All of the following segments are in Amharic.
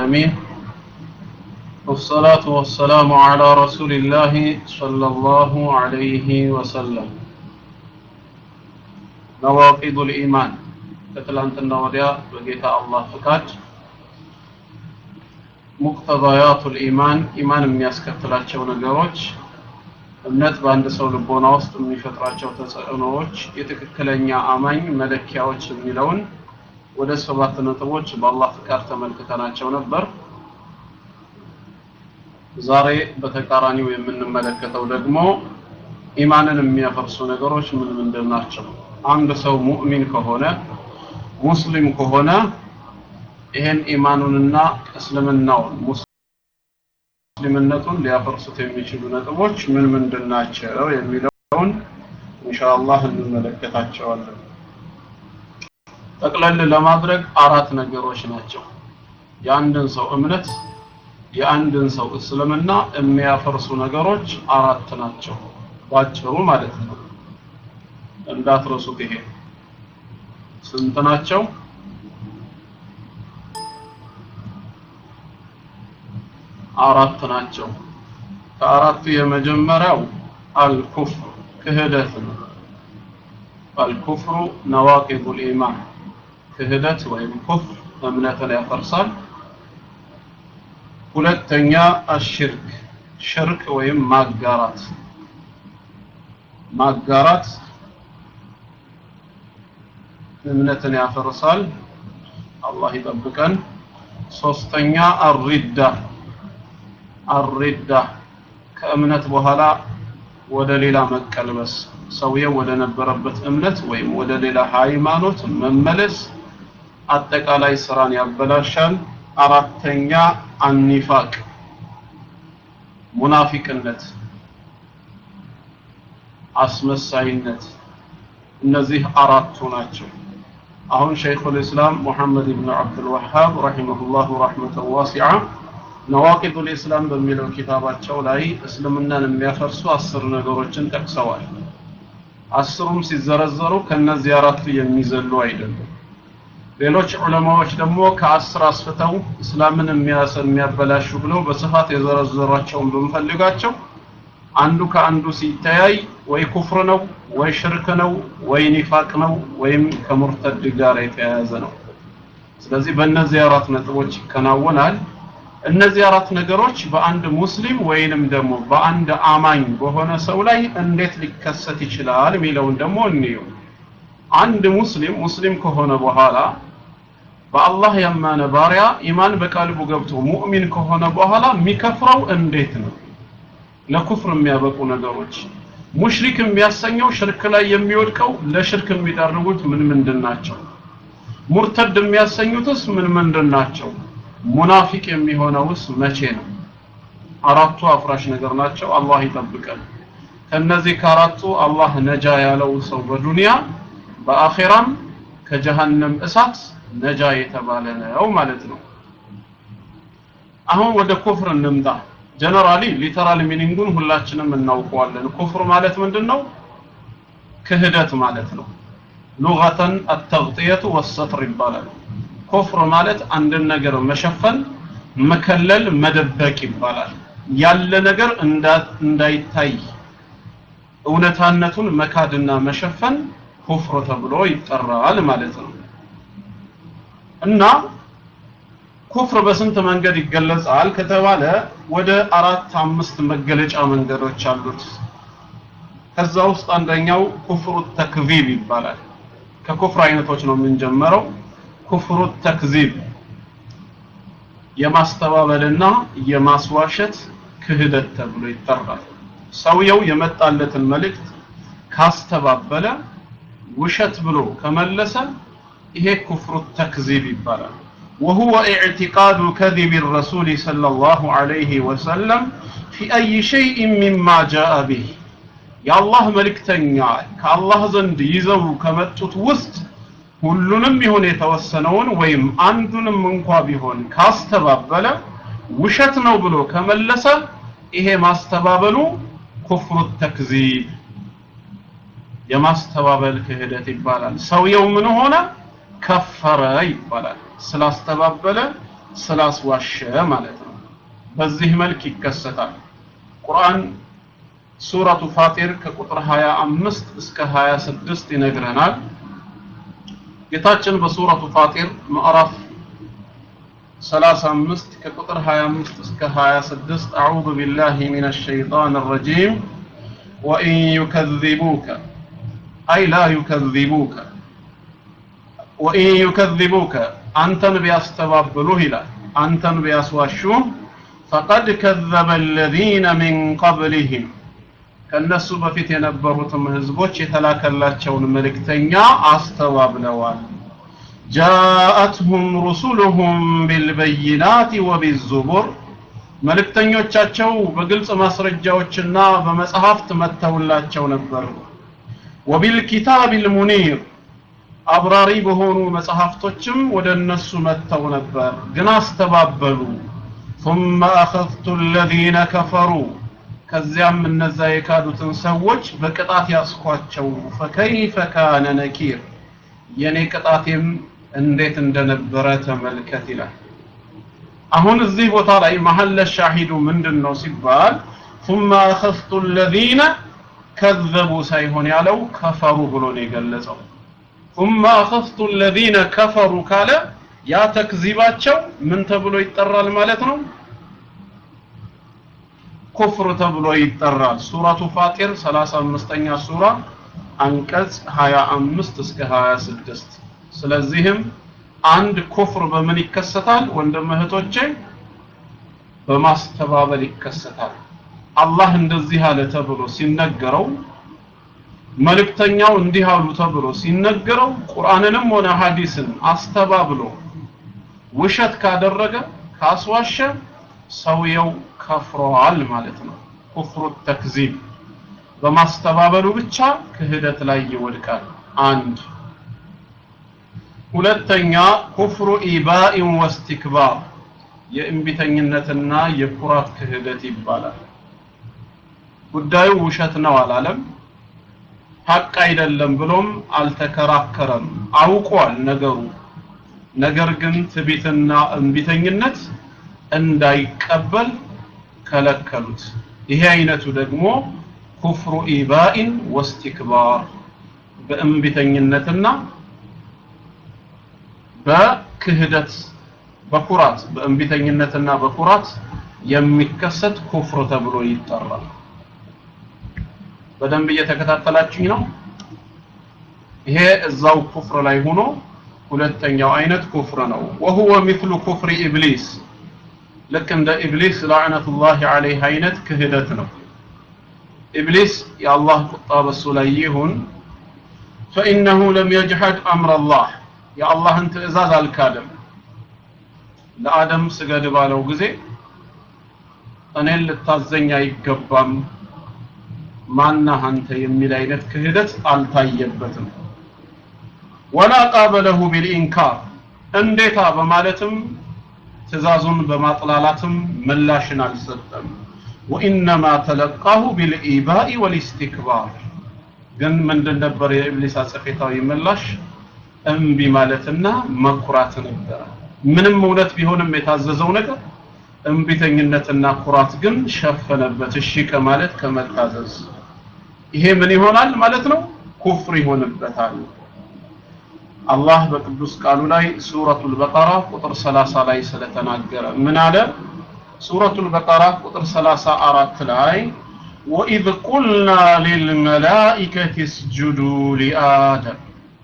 العالمين والصلاة والسلام على رسول الله صلى الله عليه وسلم نواقض الإيمان ከትላንትና ወዲያ በጌታ አላህ ፍቃድ ሙቅተዳያቱል ኢማን ኢማን የሚያስከትላቸው ነገሮች እምነት በአንድ ሰው ልቦና ውስጥ የሚፈጥራቸው ተጽዕኖዎች የትክክለኛ አማኝ መለኪያዎች የሚለውን ወደ ሰባት ነጥቦች በአላህ ፍቃድ ተመልክተናቸው ነበር። ዛሬ በተቃራኒው የምንመለከተው ደግሞ ኢማንን የሚያፈርሱ ነገሮች ምን ምንድን ናቸው? አንድ ሰው ሙእሚን ከሆነ ሙስሊም ከሆነ ይሄን ኢማኑንና እስልምናውን ሙስሊምነቱን ሊያፈርሱት የሚችሉ ነጥቦች ምን ምንድን ናቸው የሚለውን ኢንሻአላህ እንመለከታቸዋለን። ጠቅለል ለማድረግ አራት ነገሮች ናቸው። የአንድን ሰው እምነት የአንድን ሰው እስልምና የሚያፈርሱ ነገሮች አራት ናቸው። ባጭሩ ማለት ነው። እንዳትረሱት ይሄ ስንት ናቸው? አራት ናቸው። ከአራቱ የመጀመሪያው አልኩፍር ክህደት ነው። አልኩፍሩ ነዋቂዱል ኢማን ክህደት ወይም ኩፍር እምነትን ያፈርሳል። ሁለተኛ አሽርክ ሽርክ ወይም ማጋራት ማጋራት እምነትን ያፈርሳል። አላህ ይጠብቀን። ሶስተኛ አሪዳ አሪዳ ከእምነት በኋላ ወደ ሌላ መቀልበስ ሰውየው ወደ ነበረበት እምነት ወይም ወደ ሌላ ሃይማኖት መመለስ አጠቃላይ ስራን ያበላሻል። አራተኛ አኒፋቅ ሙናፊቅነት፣ አስመሳይነት እነዚህ አራቱ ናቸው። አሁን ሸይኹል ኢስላም ሙሐመድ ኢብኑ አብዱል ወሃብ ረሂመሁላሁ ረህመተን ዋሲዓ ነዋቂዱል ኢስላም በሚለው ኪታባቸው ላይ እስልምናን የሚያፈርሱ አስር ነገሮችን ጠቅሰዋል። አስሩም ሲዘረዘሩ ከነዚህ አራቱ የሚዘሉ አይደሉም። ሌሎች ዑለማዎች ደግሞ ከአስር አስፍተው እስላምን የሚያበላሹ ብለው በስፋት የዘረዘሯቸውን ብንፈልጋቸው አንዱ ከአንዱ ሲተያይ ወይ ኩፍር ነው ወይ ሽርክ ነው ወይ ኒፋቅ ነው ወይም ከሙርተድ ጋር የተያያዘ ነው። ስለዚህ በእነዚህ አራት ነጥቦች ይከናወናል። እነዚህ አራት ነገሮች በአንድ ሙስሊም ወይንም ደግሞ በአንድ አማኝ በሆነ ሰው ላይ እንዴት ሊከሰት ይችላል የሚለውን ደግሞ እንየው። አንድ ሙስሊም ሙስሊም ከሆነ በኋላ በአላህ ያመነ ባሪያ ኢማን በቀልቡ ገብቶ ሙእሚን ከሆነ በኋላ የሚከፍረው እንዴት ነው? ለኩፍር የሚያበቁ ነገሮች ሙሽሪክ የሚያሰኘው ሽርክ ላይ የሚወድቀው ለሽርክ የሚዳርጉት ምን ምንድን ናቸው? ሙርተድ የሚያሰኙትስ ምን ምንድን ናቸው? ሙናፊቅ የሚሆነውስ መቼ ነው? አራቱ አፍራሽ ነገር ናቸው። አላህ ይጠብቀን። ከነዚህ ከአራቱ አላህ ነጃ ያለው ሰው በዱንያ በአኼራም ከጀሃነም እሳት ነጃ የተባለ ነው ማለት ነው። አሁን ወደ ኩፍር እንምጣ። ጀነራሊ ሊተራል ሚኒንጉን ሁላችንም እናውቀዋለን። ኩፍር ማለት ምንድን ነው? ክህደት ማለት ነው። ሉገተን አተግጥየቱ ወሰትር ይባላል። ኩፍር ማለት አንድን ነገር መሸፈን፣ መከለል፣ መደበቅ ይባላል። ያለ ነገር እንዳይታይ እውነታነቱን መካድና መሸፈን ኩፍር ተብሎ ይጠራል ማለት ነው። እና ኩፍር በስንት መንገድ ይገለጻል ከተባለ ወደ አራት አምስት መገለጫ መንገዶች አሉት። ከዛ ውስጥ አንደኛው ኩፍሩ ተክዚብ ይባላል። ከኩፍር አይነቶች ነው የምንጀምረው። ኩፍሩ ተክዚብ የማስተባበልና የማስዋሸት ክህደት ተብሎ ይጠራል። ሰውየው የመጣለትን መልእክት ካስተባበለ ውሸት ብሎ ከመለሰ ይሄ ኩፍሩ ተክዚብ ይባላል። وهو اعتقاد كذب الرسول صلى الله عليه وسلم في أي شيء مما جاء به የአላህ መልእክተኛ ከአላህ ዘንድ ይዘው ከመጡት ውስጥ ሁሉንም ይሁን የተወሰነውን ወይም አንዱንም እንኳ ቢሆን ካስተባበለ ውሸት ነው ብሎ ከመለሰ ይሄ ማስተባበሉ ኩፍሩ ተክዚብ የማስተባበል ክህደት ይባላል። ሰውየው ምን ሆነ? ከፈረ ይባላል። ስላስተባበለ ስላስዋሸ ማለት ነው በዚህ መልክ ይከሰታል ቁርአን ሱረቱ ፋጢር ከቁጥር 25 እስከ 26 ይነግረናል ጌታችን በሱረቱ ፋጢር ምዕራፍ 35 ከቁጥር 25 እስከ 26 አዑዙ ቢላሂ ሚነ ሸይጣን ረጂም ወኢን ዩከذቡከ አይ ላ ዩከذቡከ ወኢን ዩከذቡከ አንተን ቢያስተባብሉህ ይላል አንተን ቢያስዋሹህ ፈቀድ ከዘበ አለዚነ ሚን ቀብሊህም ከነሱ በፊት የነበሩትም ህዝቦች የተላከላቸውን መልእክተኛ አስተባብለዋል ጃአትሁም ሩሱሉሁም ቢልበይናት ወቢዙቡር መልእክተኞቻቸው በግልጽ ማስረጃዎችና በመጽሐፍት መጥተውላቸው ነበር ወቢልኪታብ ልሙኒር አብራሪ በሆኑ መጽሐፍቶችም ወደ እነሱ መጥተው ነበር ግን አስተባበሉ ثم أخذت الذين كفروا ከዚያም እነዛ የካዱትን ሰዎች በቅጣት ያስኳቸው ፈከይፈ ካነ ነኪር የኔ ቅጣቴም እንዴት እንደነበረ ተመልከት ይላል አሁን እዚህ ቦታ ላይ መሐለ ሻሂዱ ምንድን ነው ሲባል ثم أخذت الذين كذبوا ሳይሆን ያለው ከፈሩ ብሎ ነው የገለጸው ثم أخذت الذين كفروا ካለ ያ ተክዚባቸው ምን ተብሎ ይጠራል ማለት ነው ኩፍር ተብሎ ይጠራል ሱረቱ ፋጢር 35ኛ ሱራ አንቀጽ 25 እስከ 26 ስለዚህም አንድ ኩፍር በምን ይከሰታል ወንድም እህቶቼ በማስተባበል ይከሰታል አላህ እንደዚህ አለ ተብሎ ሲነገረው መልእክተኛው እንዲህ አሉ ተብሎ ሲነገረው ቁርአንንም ሆነ ሐዲስን አስተባብሎ ውሸት ካደረገ ካስዋሸ ሰውየው ከፍሯል ማለት ነው ኩፍሩ ተክዚብ በማስተባበሉ ብቻ ክህደት ላይ ይወድቃል አንድ ሁለተኛ ኩፍሩ ኢባኢን ወስቲክባር የእንቢተኝነትና የኩራት ክህደት ይባላል ጉዳዩ ውሸት ነው አላለም ሀቅ አይደለም ብሎም አልተከራከረም አውቋል ነገሩ ነገር ግን ትቢትና እንቢተኝነት እንዳይቀበል ከለከሉት ይሄ አይነቱ ደግሞ ኩፍሩ ኢባኢን ወስቲክባር በእንቢተኝነትና በክህደት በኩራት በእንቢተኝነትና በኩራት የሚከሰት ኩፍር ተብሎ ይጠራል በደንብ እየተከታተላችሁኝ ነው ይሄ እዛው ኩፍር ላይ ሆኖ ሁለተኛው አይነት ኩፍር ነው وهو مثل كفر ኢብሊስ ልክ እንደ ኢብሊስ ላዕነቱላሂ ዐለይህ አይነት ክህደት ነው ኢብሊስ የአላህ ቁጣ በሱ ላይ ይሁን فإنه لم يجحد أمر الله يا الله انت إزاز الكادم ለአደም ስገድ ባለው ጊዜ እኔን ልታዘኝ አይገባም ማናህ አንተ የሚል አይነት ክህደት አልታየበትም ወላ ቃበለሁ ቢልኢንካር እንዴታ በማለትም ትእዛዙን በማጥላላትም ምላሽን አልሰጠም ወኢነማ ተለቃሁ ቢልኢባኢ ወልኢስቲክባር ግን ምንድን ነበር የኢብሊስ አጸፌታዊ ምላሽ እምቢ ማለትና መኩራት ነበረ ምንም እውነት ቢሆንም የታዘዘው ነገር እምቢተኝነትና ኩራት ግን ሸፈነበት እሺ ከማለት ከመታዘዝ ይሄ ምን ይሆናል ማለት ነው ኩፍር ይሆንበታል አላህ በቅዱስ ቃሉ ላይ ሱረቱል በቀራ ቁጥር 30 ላይ ስለተናገረ ምን አለ ሱረቱል በቀራ ቁጥር 34 ላይ ወኢዝ ቁልና ሊልመላኢከቲ እስጁዱ ሊአደም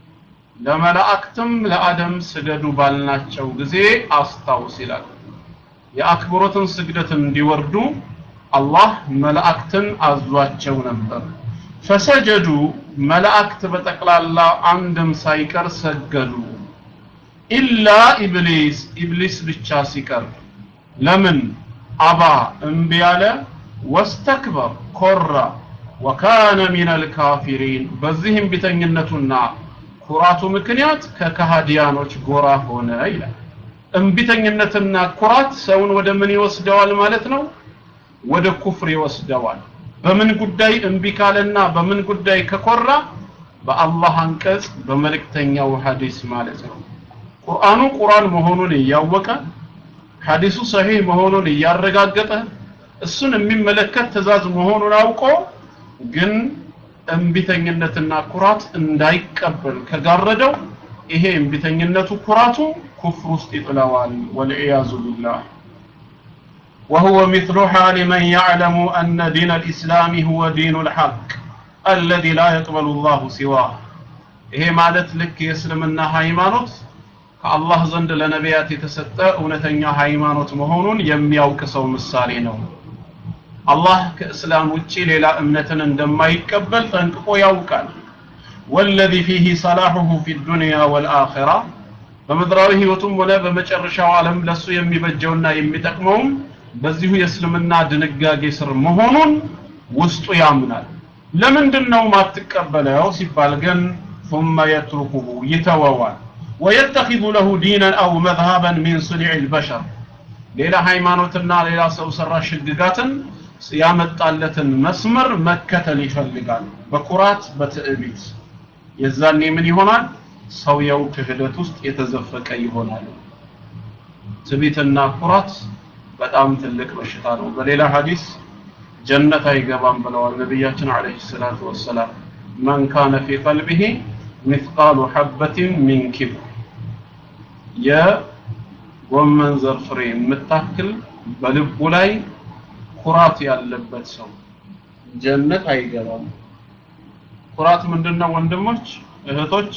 ለመላእክትም ለአደም ስገዱ ባልናቸው ጊዜ አስታውስ ይላል የአክብሮትን ስግደት እንዲወርዱ አላህ መላእክትን አዟቸው ነበር ፈሰጀዱ መላእክት በጠቅላላ አንድም ሳይቀር ሰገዱ ኢላ ኢብሊስ ኢብሊስ ብቻ ሲቀር ለምን አባ እምቢ ያለ ወስተክበር ኮራ ወካነ ሚነል ካፊሪን በዚህም ቢተኝነቱና ኩራቱ ምክንያት ከከሃዲያኖች ጎራ ሆነ ይላል እምቢተኝነትና ኩራት ሰውን ወደ ምን ይወስደዋል ማለት ነው ወደ ኩፍር ይወስደዋል በምን ጉዳይ እምቢ ካለና በምን ጉዳይ ከኮራ በአላህ አንቀጽ በመልእክተኛው ሐዲስ ማለት ነው ቁርአኑ ቁርአን መሆኑን እያወቀ ሐዲሱ ሰሂህ መሆኑን እያረጋገጠ እሱን የሚመለከት ትእዛዝ መሆኑን አውቆ ግን እምቢተኝነትና ኩራት እንዳይቀበል ከጋረደው ይሄ እምቢተኝነቱ ኩራቱ ኩፍር ውስጥ ይጥለዋል ወልዒያዙ ቢላህ وهو مثل حال من يعلم أن دين الإسلام هو دين الحق الذي لا يقبل الله سواه ይሄ ማለት ልክ የእስልምና ሃይማኖት ከአላህ ዘንድ ለነቢያት የተሰጠ እውነተኛ ሃይማኖት መሆኑን የሚያውቅ ሰው ምሳሌ ነው አላህ ከእስላም ውጪ ሌላ እምነትን እንደማይቀበል ጠንቅቆ ያውቃል ወለዚ ፊህ ሰላሑሁ ፊ ዱንያ ወልአኺራ በምድራዊ ህይወቱም ሆነ በመጨረሻው ዓለም ለሱ የሚበጀውና የሚጠቅመውም በዚሁ የእስልምና ድንጋጌ ስር መሆኑን ውስጡ ያምናል ለምንድን ነው ማትቀበለው ሲባል ግን ثم يتركه يتووال ويتخذ له دينا أو مذهبا من صنع البشر ሌላ ሃይማኖትና ሌላ ሰው ሰራሽ ህግጋትን ያመጣለትን መስመር መከተል ይፈልጋል በኩራት በትዕቢት የዛኔ ምን ይሆናል ሰውየው ክህደት ውስጥ የተዘፈቀ ይሆናል ትዕቢትና ኩራት በጣም ትልቅ በሽታ ነው በሌላ ሐዲስ ጀነት አይገባም ብለዋል ነቢያችን አለይሂ ሰላቱ ወሰላም መን ካነ ፊ ቀልቢሂ ሚስቃሉ ሐበትን ሚን ኪብር የጎመን ዘር ፍሬ የምታክል በልቡ ላይ ኩራት ያለበት ሰው ጀነት አይገባም ኩራት ምንድነው ወንድሞች እህቶች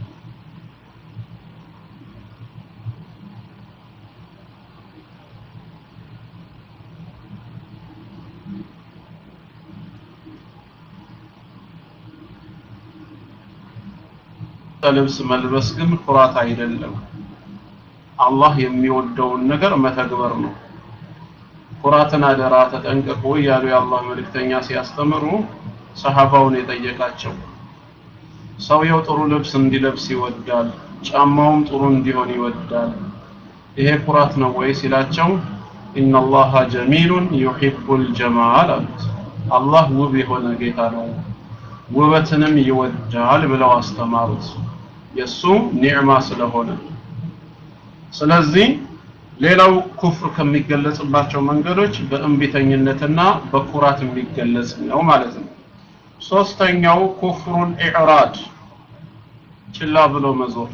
ልብስ መልበስ ግን ኩራት አይደለም አላህ የሚወደውን ነገር መተግበር ነው ኩራትን አደራ ተጠንቀቁ እያሉ የአላህ መልእክተኛ ሲያስተምሩ ሰሃባውን የጠየቃቸው ሰውየው ጥሩ ልብስ እንዲለብስ ይወዳል ጫማውም ጥሩ እንዲሆን ይወዳል ይሄ ኩራት ነው ወይ ሲላቸው ኢነላሃ ጀሚሉን ዩሂቡል ጀማል አሉት አላህ ውብ የሆነ ጌታ ነው ውበትንም ይወዳል ብለው አስተማሩት የሱ ኒዕማ ስለሆነ ስለዚህ ሌላው ኩፍር ከሚገለጽባቸው መንገዶች በእንቢተኝነትና በኩራት የሚገለጽ ነው ማለት ነው ሶስተኛው ኩፍሩን ኢዕራድ ችላ ብሎ መዞር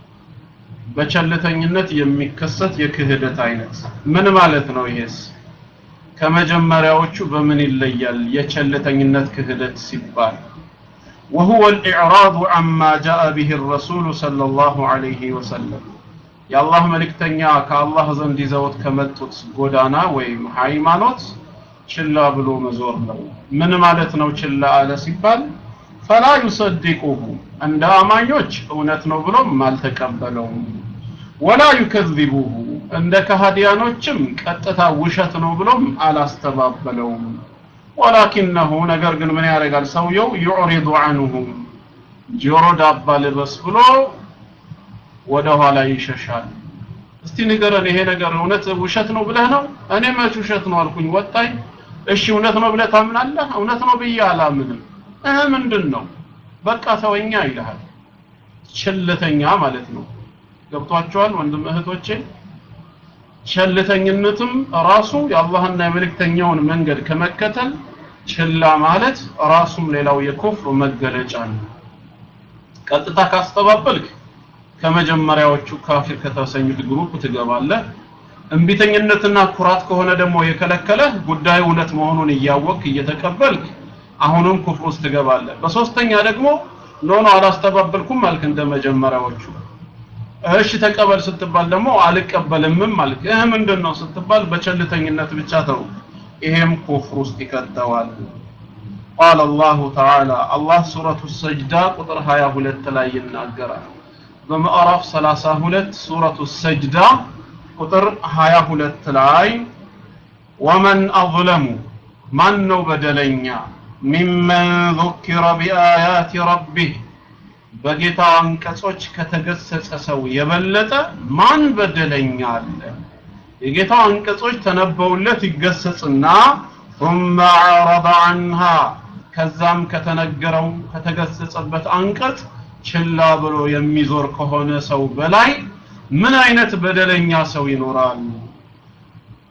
በቸልተኝነት የሚከሰት የክህደት አይነት ምን ማለት ነው ይሄስ ከመጀመሪያዎቹ በምን ይለያል የቸልተኝነት ክህደት ሲባል وهو الإعراض عما جاء به الرسول صلى الله عليه وسلم የአላህ መልእክተኛ ከአላህ ዘንድ ይዘውት ከመጡት ጎዳና ወይም ሃይማኖት ችላ ብሎ መዞር ነው ምን ማለት ነው ችላ አለ ሲባል ፈላ ዩሰድቁሁ እንደ አማኞች እውነት ነው ብሎም አልተቀበለውም ወላ ዩከذቡሁ እንደ ከሃዲያኖችም ቀጥታ ውሸት ነው ብሎም አላስተባበለውም ወላኪነሁ ነገር ግን ምን ያደርጋል ሰውየው ዩዕሪዱ አንሁም ጆሮ ዳባ ልበስ ብሎ ወደ ኋላ ይሸሻል እስቲ ንገረን ይሄ ነገር እውነት ውሸት ነው ብለህ ነው እኔ መች ውሸት ነው አልኩኝ ወጣኝ እሺ እውነት ነው ብለህ ታምናለህ እውነት ነው ብዬ አላምንም እህ ምንድን ነው በቃ ተወኛ ይልሃል ቸልተኛ ማለት ነው ገብቷቸዋል ወንድም እህቶቼ ቸልተኝነትም ራሱ የአላህና የመልእክተኛውን መንገድ ከመከተል ችላ ማለት ራሱም ሌላው የኩፍር መገለጫ ነው ቀጥታ ካስተባበልክ ከመጀመሪያዎቹ ካፊር ከተሰኙት ግሩፕ ትገባለህ እንቢተኝነትና ኩራት ከሆነ ደግሞ የከለከለ ጉዳዩ እውነት መሆኑን እያወቅ እየተቀበልክ አሁንም ኩፍር ውስጥ ትገባለህ በሶስተኛ ደግሞ ኖ ኖ አላስተባበልኩም አልክ እንደ መጀመሪያዎቹ እሺ ተቀበል ስትባል ደግሞ አልቀበልምም አልክ እህ ምንድን ነው ስትባል በቸልተኝነት ብቻ ተው ይሄም ኩፍር ውስጥ ይከተዋል قال الله تعالى الله سورة السجدة قطر هيا هلت لا يناقرا بمعرف سلاسة هلت سورة السجدة قطر هيا هلت لاي ومن أظلم من نو بدلنيا ممن ذكر بآيات ربه በጌታ አንቀጾች ከተገሰጸ ሰው የበለጠ ማን በደለኛ አለ የጌታ አንቀጾች ተነበውለት ይገሰጽና ثم عرض عنها ከዛም ከተነገረው ከተገሰጸበት አንቀጽ ችላ ብሎ የሚዞር ከሆነ ሰው በላይ ምን አይነት በደለኛ ሰው ይኖራል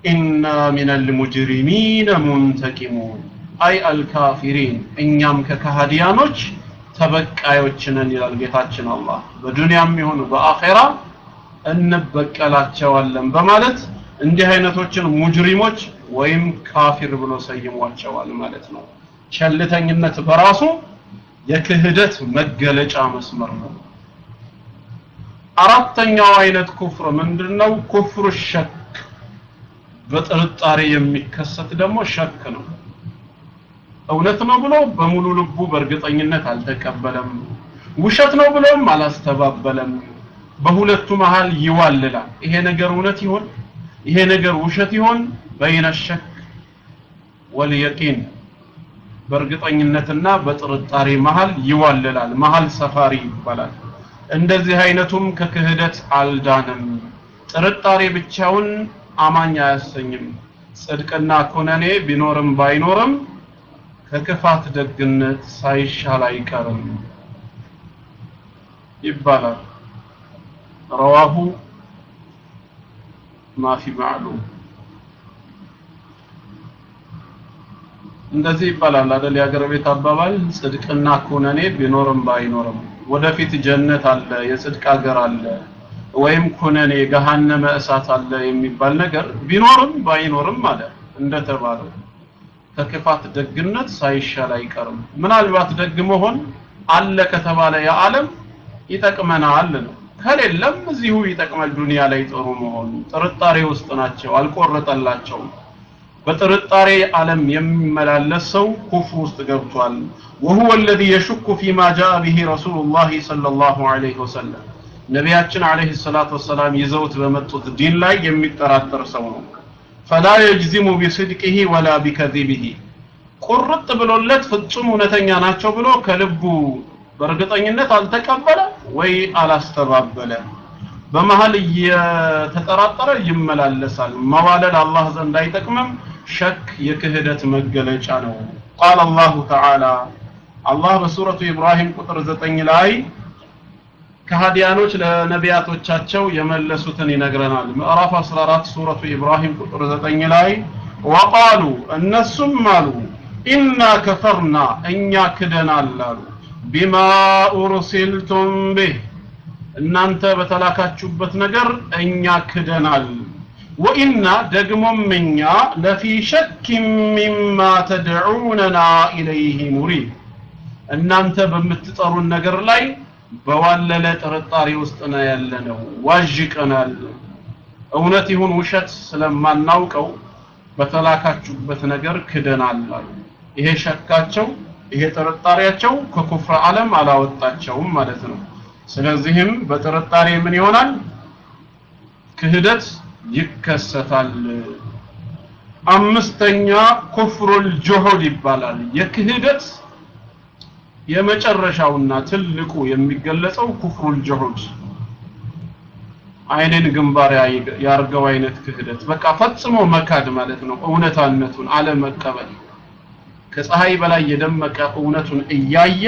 ኢና ሚነል ሙጅሪሚነ ሙንተቂሙን አይ አልካፊሪን እኛም ከካሃዲያኖች ተበቃዮች ነን ይላል ጌታችን አላህ በዱንያም ይሁን በአኼራ እንበቀላቸዋለን በማለት እንዲህ አይነቶችን ሙጅሪሞች ወይም ካፊር ብሎ ሰይሟቸዋል ማለት ነው ቸልተኝነት በራሱ የክህደት መገለጫ መስመር ነው አራተኛው አይነት ኩፍር ምንድነው ኩፍሩ ሸክ በጥርጣሬ የሚከሰት ደግሞ ሸክ ነው እውነት ነው ብሎ በሙሉ ልቡ በእርግጠኝነት አልተቀበለም ውሸት ነው ብሎም አላስተባበለም በሁለቱ መሃል ይዋልላል ይሄ ነገር እውነት ይሆን ይሄ ነገር ውሸት ይሆን በይነ ሸክ ወልየቂን በእርግጠኝነትና በጥርጣሬ መሃል ይዋልላል መሃል ሰፋሪ ይባላል እንደዚህ አይነቱም ከክህደት አልዳንም ጥርጣሬ ብቻውን አማኝ አያሰኝም ጽድቅና ኩነኔ ቢኖርም ባይኖርም ከክፋት ደግነት ሳይሻል አይቀርም ይባላል ረዋሁ ማፊ ማዕሉም እንደዚህ ይባላል አይደል የሀገር ቤት አባባል ጽድቅና ኩነኔ ቢኖርም ባይኖርም ወደፊት ጀነት አለ የጽድቅ ሀገር አለ ወይም ኩነኔ ገሃነመ እሳት አለ የሚባል ነገር ቢኖርም ባይኖርም አለ እንደተባለው ከክፋት ደግነት ሳይሻል አይቀርም ምናልባት ደግ መሆን አለ ከተባለ የዓለም ይጠቅመናል ነው ከሌለም እዚሁ ይጠቅማል ዱንያ ላይ ጥሩ መሆን ጥርጣሬ ውስጥ ናቸው አልቆረጠላቸውም በጥርጣሬ ዓለም የሚመላለስ ሰው ኩፍር ውስጥ ገብቷል وهو الذي يشك فيما جاء به رسول الله صلى الله عليه وسلم ነቢያችን አለይሂ ሰላቱ ወሰላም ይዘውት በመጡት ዲን ላይ የሚጠራጠር ሰው ነው فلا يجزم بصدقه ولا بكذبه ቁርጥ ብሎለት ፍጹም እውነተኛ ናቸው ብሎ ከልቡ በእርግጠኝነት አልተቀበለ ወይ አላስተባበለ በመሃል እየተጠራጠረ ይመላለሳል መዋለል አላህ ዘንድ አይጠቅምም ሸክ የክህደት መገለጫ ነው ቃል አላሁ ተዓላ አላህ በሱረቱ ኢብራሂም ቁጥር ዘጠኝ ላይ ከሃዲያኖች ለነቢያቶቻቸው የመለሱትን ይነግረናል ምዕራፍ 14 ሱረቱ ኢብራሂም ቁጥር 9 ላይ ወቃሉ እነሱም አሉ ኢና ከፈርና እኛ ክደናል አሉ ቢማ ኡርሲልቱም ቢህ እናንተ በተላካችሁበት ነገር እኛ ክደናል ወኢና ደግሞም እኛ ለፊ ሸክ ሚማ ተድዑነና ኢለይህ ሙሪብ እናንተ በምትጠሩን ነገር ላይ በዋለለ ጥርጣሬ ውስጥ ነው ያለነው ዋዥቀናል እውነት ይሁን ውሸት ስለማናውቀው በተላካችሁበት ነገር ክደናል አሉ ይሄ ሸካቸው ይሄ ጥርጣሬያቸው ከኩፍር ዓለም አላወጣቸውም ማለት ነው ስለዚህም በጥርጣሬ ምን ይሆናል ክህደት ይከሰታል አምስተኛ ኩፍሩል ጁሁድ ይባላል የክህደት የመጨረሻውና ትልቁ የሚገለጸው ኩፍሩል ጁሁድ አይንን ግንባር ያርገው አይነት ክህደት በቃ ፈጽሞ መካድ ማለት ነው እውነታነቱን አለመቀበል ከፀሐይ በላይ የደመቀ እውነቱን እያየ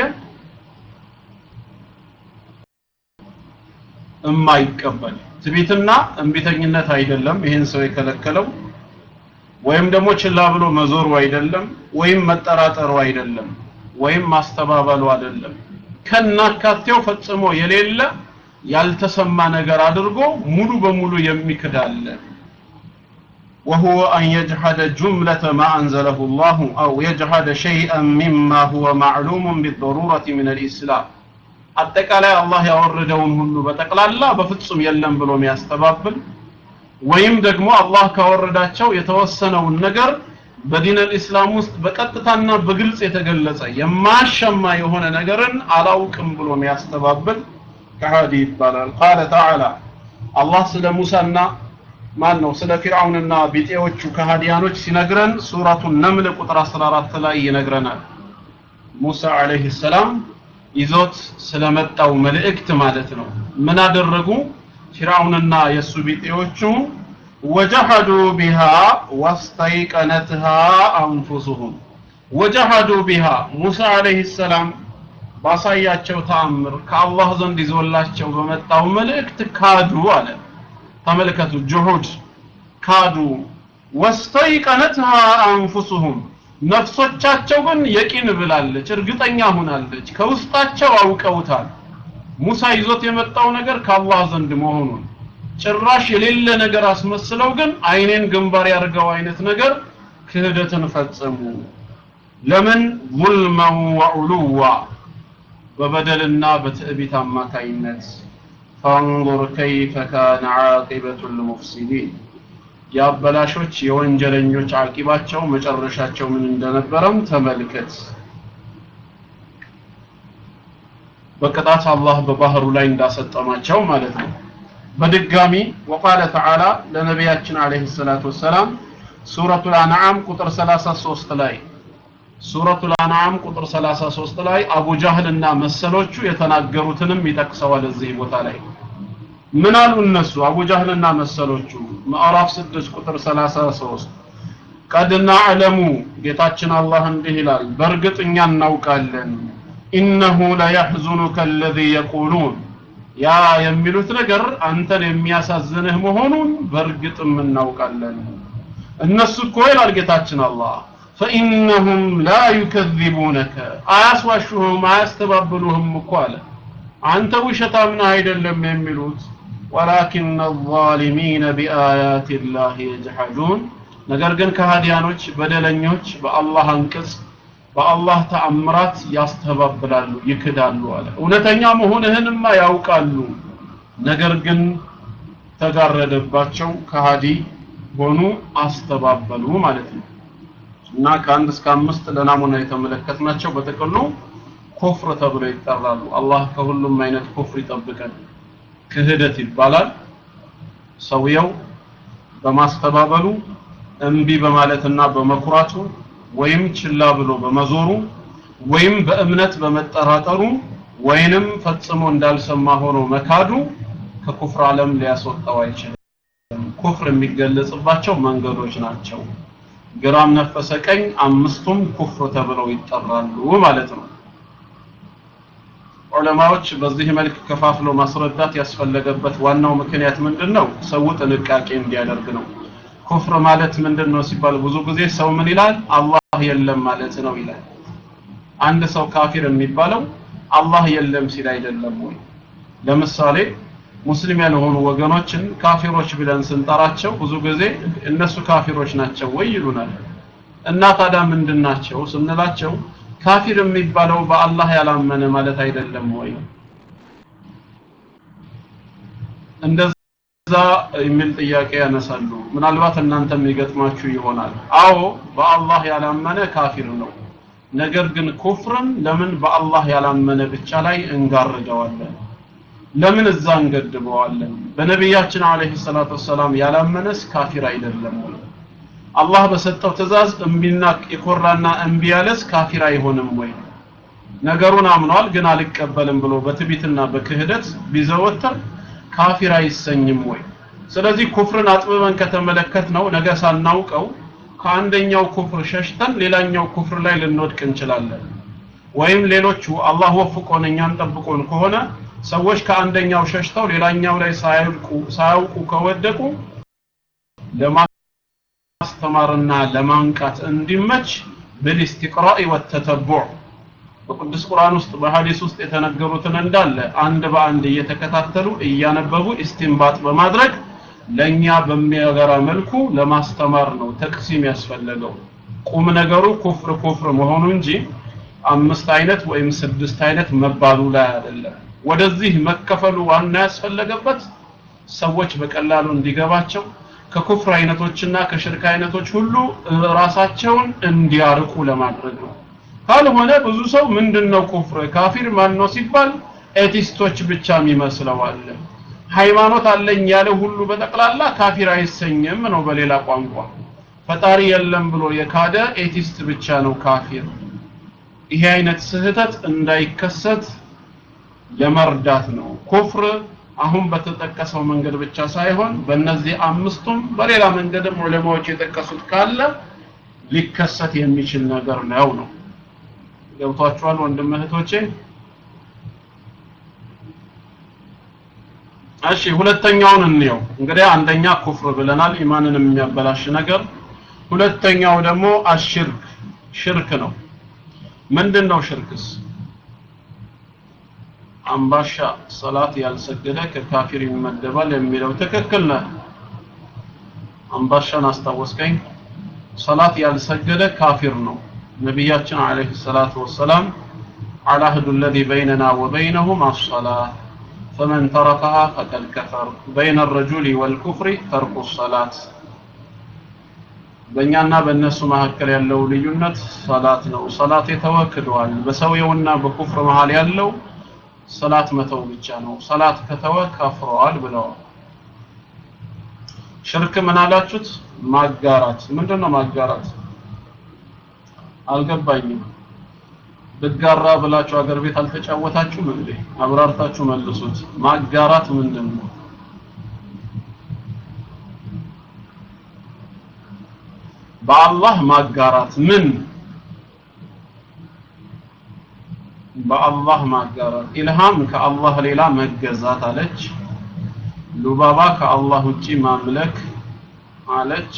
እማይቀበል ትቢትና እንቢተኝነት አይደለም ይህን ሰው የከለከለው ወይም ደግሞ ችላ ብሎ መዞሩ አይደለም ወይም መጠራጠሩ አይደለም ወይም ማስተባበሉ አይደለም ከናካቴው ፈጽሞ የሌለ ያልተሰማ ነገር አድርጎ ሙሉ በሙሉ የሚክዳለ وهو أن يجحد جملة ما أنزله الله أو يجحد شيئا مما هو معلوم بالضرورة من الإسلام አጠቃላይ አላህ ያወረደውን ሁሉ በጠቅላላ በፍጹም የለም ብሎ የሚያስተባብል ወይም ደግሞ አላህ ካወረዳቸው የተወሰነውን ነገር በዲን አልኢስላም ውስጥ በቀጥታና በግልጽ የተገለጸ የማያሻማ የሆነ ነገርን አላውቅም ብሎ የሚያስተባብል ከሃዲ ይባላል ቃለ ተዓላ አላህ ስለ ሙሳና ማን ነው ስለ ፊርዓውንና ቢጤዎቹ ከሃዲያኖች ሲነግረን ሱረቱ ነምል ቁጥር 14 ላይ ይነግረናል ሙሳ አለይሂ ሰላም ይዞት ስለመጣው መልእክት ማለት ነው ምን አደረጉ ፊርዓውንና የሱ ቢጤዎቹ ወጀሐዱ ቢሃ ወስተይቀነትሃ አንፉሱሁም ወጀሐዱ ቢሃ ሙሳ አለይሂ ሰላም ባሳያቸው ተአምር ከአላህ ዘንድ ይዞላቸው በመጣው መልእክት ካዱ አለ ተመልከቱ ጁሁድ ካዱ ወስተይቀነትሃ አንፉሱሁም ነፍሶቻቸው ግን የቂን ብላለች እርግጠኛ ሆናለች ከውስጣቸው አውቀውታል ሙሳ ይዞት የመጣው ነገር ከአላህ ዘንድ መሆኑን ጭራሽ የሌለ ነገር አስመስለው ግን አይኔን ግንባር ያርገው አይነት ነገር ክህደትን ፈጸሙ ለምን ظልመን ወዑሉዋ በበደልና በትዕቢት አማካይነት ፈንظር ከይፈ ካነ ዓቂበቱ ልሙፍሲዲን የአበላሾች የወንጀለኞች አቂባቸው መጨረሻቸው ምን እንደነበረም ተመልከት በቅጣት አላህ በባህሩ ላይ እንዳሰጠማቸው ማለት ነው በድጋሚ ወቃለ ተዓላ ለነቢያችን አለይሂ ሰላቱ ወሰላም ሱረቱል አንዓም ቁጥር 33 ላይ ሱረቱል አንዓም ቁጥር 33 ላይ አቡ ጃህልና መሰሎቹ የተናገሩትንም ይጠቅሰዋል እዚህ ቦታ ላይ ምን አሉ እነሱ አቡ ጃህልና መሰሎቹ ምዕራፍ 6 ቁጥር 33 ቀድ ናዕለሙ ጌታችን አላህ እንዲህ ይላል በእርግጥ እኛ እናውቃለን ኢነሁ ለየሕዙኑከ አለዚ የቁሉን ያ የሚሉት ነገር አንተን የሚያሳዝንህ መሆኑን በእርግጥም እናውቃለን እነሱ እኮ ይላል ጌታችን አላህ ፈኢነሁም ላ ዩከዚቡነከ አያስዋሹህም አያስተባብሉህም እኮ አለ አንተ ውሸታም ነህ አይደለም የሚሉት ወላኪን አዛሊሚነ ቢአያት ላህ የጅሐዱን ነገር ግን ከሃዲያኖች በደለኞች በአላህ አንቅጽ በአላህ ተአምራት ያስተባብላሉ ይክዳሉ አለ እውነተኛ መሆንህንማ ያውቃሉ ነገር ግን ተጋረደባቸው ከሃዲ ሆኑ አስተባበሉ ማለት ነው እና ከአንድ እስከ አምስት ለናሙና የተመለከትናቸው በጥቅሉ ኩፍር ተብሎ ይጠራሉ አላህ ከሁሉም አይነት ኩፍር ይጠብቀን ክህደት ይባላል ሰውየው በማስተባበሉ እምቢ በማለትና በመኩራቱ ወይም ችላ ብሎ በመዞሩ ወይም በእምነት በመጠራጠሩ ወይንም ፈጽሞ እንዳልሰማ ሆኖ መካዱ ከኩፍር ዓለም ሊያስወጣው አይችልም ኩፍር የሚገለጽባቸው መንገዶች ናቸው ግራም ነፈሰ ቀኝ አምስቱም ኩፍር ተብለው ይጠራሉ ማለት ነው ዑለማዎች በዚህ መልክ ከፋፍሎ ማስረዳት ያስፈለገበት ዋናው ምክንያት ምንድነው ሰው ጥንቃቄ እንዲያደርግ ነው ኩፍር ማለት ምንድነው ሲባል ብዙ ጊዜ ሰው ምን ይላል አላህ የለም ማለት ነው ይላል አንድ ሰው ካፊር የሚባለው አላህ የለም ሲል አይደለም ወይ ለምሳሌ ሙስሊም ያልሆኑ ወገኖችን ካፊሮች ብለን ስንጠራቸው ብዙ ጊዜ እነሱ ካፊሮች ናቸው ወይ ይሉናል እና ታዲያ ምንድን ናቸው ስንላቸው ካፊር የሚባለው በአላህ ያላመነ ማለት አይደለም ወይ እንደዛ የሚል ጥያቄ ያነሳሉ ምናልባት እናንተም ይገጥማችሁ ይሆናል አዎ በአላህ ያላመነ ካፊር ነው ነገር ግን ኩፍርን ለምን በአላህ ያላመነ ብቻ ላይ እንጋርደዋለን ለምን እዛ እንገድበዋለን በነቢያችን አለይሂ ሰላቱ ወሰላም ያላመነስ ካፊር አይደለም ወይ አላህ በሰጠው ትእዛዝ እምቢና የኮራና እምቢ ያለስ ካፊር አይሆንም ወይ ነገሩን አምኗል ግን አልቀበልም ብሎ በትቢትና በክህደት ቢዘወተር ካፊር አይሰኝም ወይ ስለዚህ ኩፍርን አጥብበን ከተመለከት ነው ነገ ሳናውቀው ከአንደኛው ኩፍር ሸሽተን ሌላኛው ኩፍር ላይ ልንወድቅ እንችላለን ወይም ሌሎቹ አላህ ወፍቆን እኛን ጠብቆን ከሆነ ሰዎች ከአንደኛው ሸሽተው ሌላኛው ላይ ሳያውቁ ሳያውቁ ከወደቁ ለማስተማርና ለማንቃት እንዲመች ብልስቲቅራኢ ወተተቡዕ በቅዱስ ቁርአን ውስጥ በሐዲስ ውስጥ የተነገሩትን እንዳለ አንድ በአንድ እየተከታተሉ እያነበቡ ኢስቲንባጥ በማድረግ ለኛ በሚያገራ መልኩ ለማስተማር ነው ተቅሲም ያስፈለገው ቁም ነገሩ ኩፍር ኩፍር መሆኑ እንጂ አምስት አይነት ወይም ስድስት አይነት መባሉ ላይ አይደለም ወደዚህ መከፈሉ ዋና ያስፈለገበት ሰዎች በቀላሉ እንዲገባቸው ከኩፍር አይነቶችና ከሽርክ አይነቶች ሁሉ ራሳቸውን እንዲያርቁ ለማድረግ ነው ካልሆነ ብዙ ሰው ምንድነው ኩፍር ካፊር ማን ነው ሲባል ኤቲስቶች ብቻ የሚመስለው አለ ሃይማኖት አለኝ ያለ ሁሉ በጠቅላላ ካፊር አይሰኝም ነው በሌላ ቋንቋ ፈጣሪ የለም ብሎ የካደ ኤቲስት ብቻ ነው ካፊር ይሄ አይነት ስህተት እንዳይከሰት ለመርዳት ነው ኩፍር አሁን በተጠቀሰው መንገድ ብቻ ሳይሆን በእነዚህ አምስቱም በሌላ መንገድም ዑለማዎች የጠቀሱት ካለ ሊከሰት የሚችል ነገር ነው ነው ገብቷችኋል ወንድም እህቶቼ እሺ ሁለተኛውን እንየው እንግዲህ አንደኛ ኩፍር ብለናል ኢማንን የሚያበላሽ ነገር ሁለተኛው ደግሞ አሽርክ ሽርክ ነው ምንድን ነው ሽርክስ አምባሻ ሰላት ያልሰገደ ከካፊር ይመደባል የሚለው ትክክል ነህ አምባሻን አስታወስከኝ ሰላት ያልሰገደ ካፊር ነው ነቢያችን አለይሂ ሰላቱ ወሰላም العهد الذي بيننا وبينهم الصلاة فمن تركها فقد كفر بين الرجل والكفر ترك الصلاة በእኛና በእነሱ መካከል ያለው ልዩነት ሰላት ነው ሰላት የተወክደዋል በሰውየውና በኩፍር መሃል ያለው ሰላት መተው ብቻ ነው ሰላት ከተወ ከፍረዋል ብለዋል ሽርክ ምን አላችሁት ማጋራት ምንድነው ማጋራት አልገባኝም ብጋራ ብላችሁ አገር ቤት አልተጫወታችሁም እንዴ አብራርታችሁ መልሱት ማጋራት ምንድን ነው በአላህ ማጋራት ምን በአላህ ማጋራት ኢልሃም ከአላህ ሌላ መገዛት አለች ሉባባ ከአላህ ውጪ ማምለክ አለች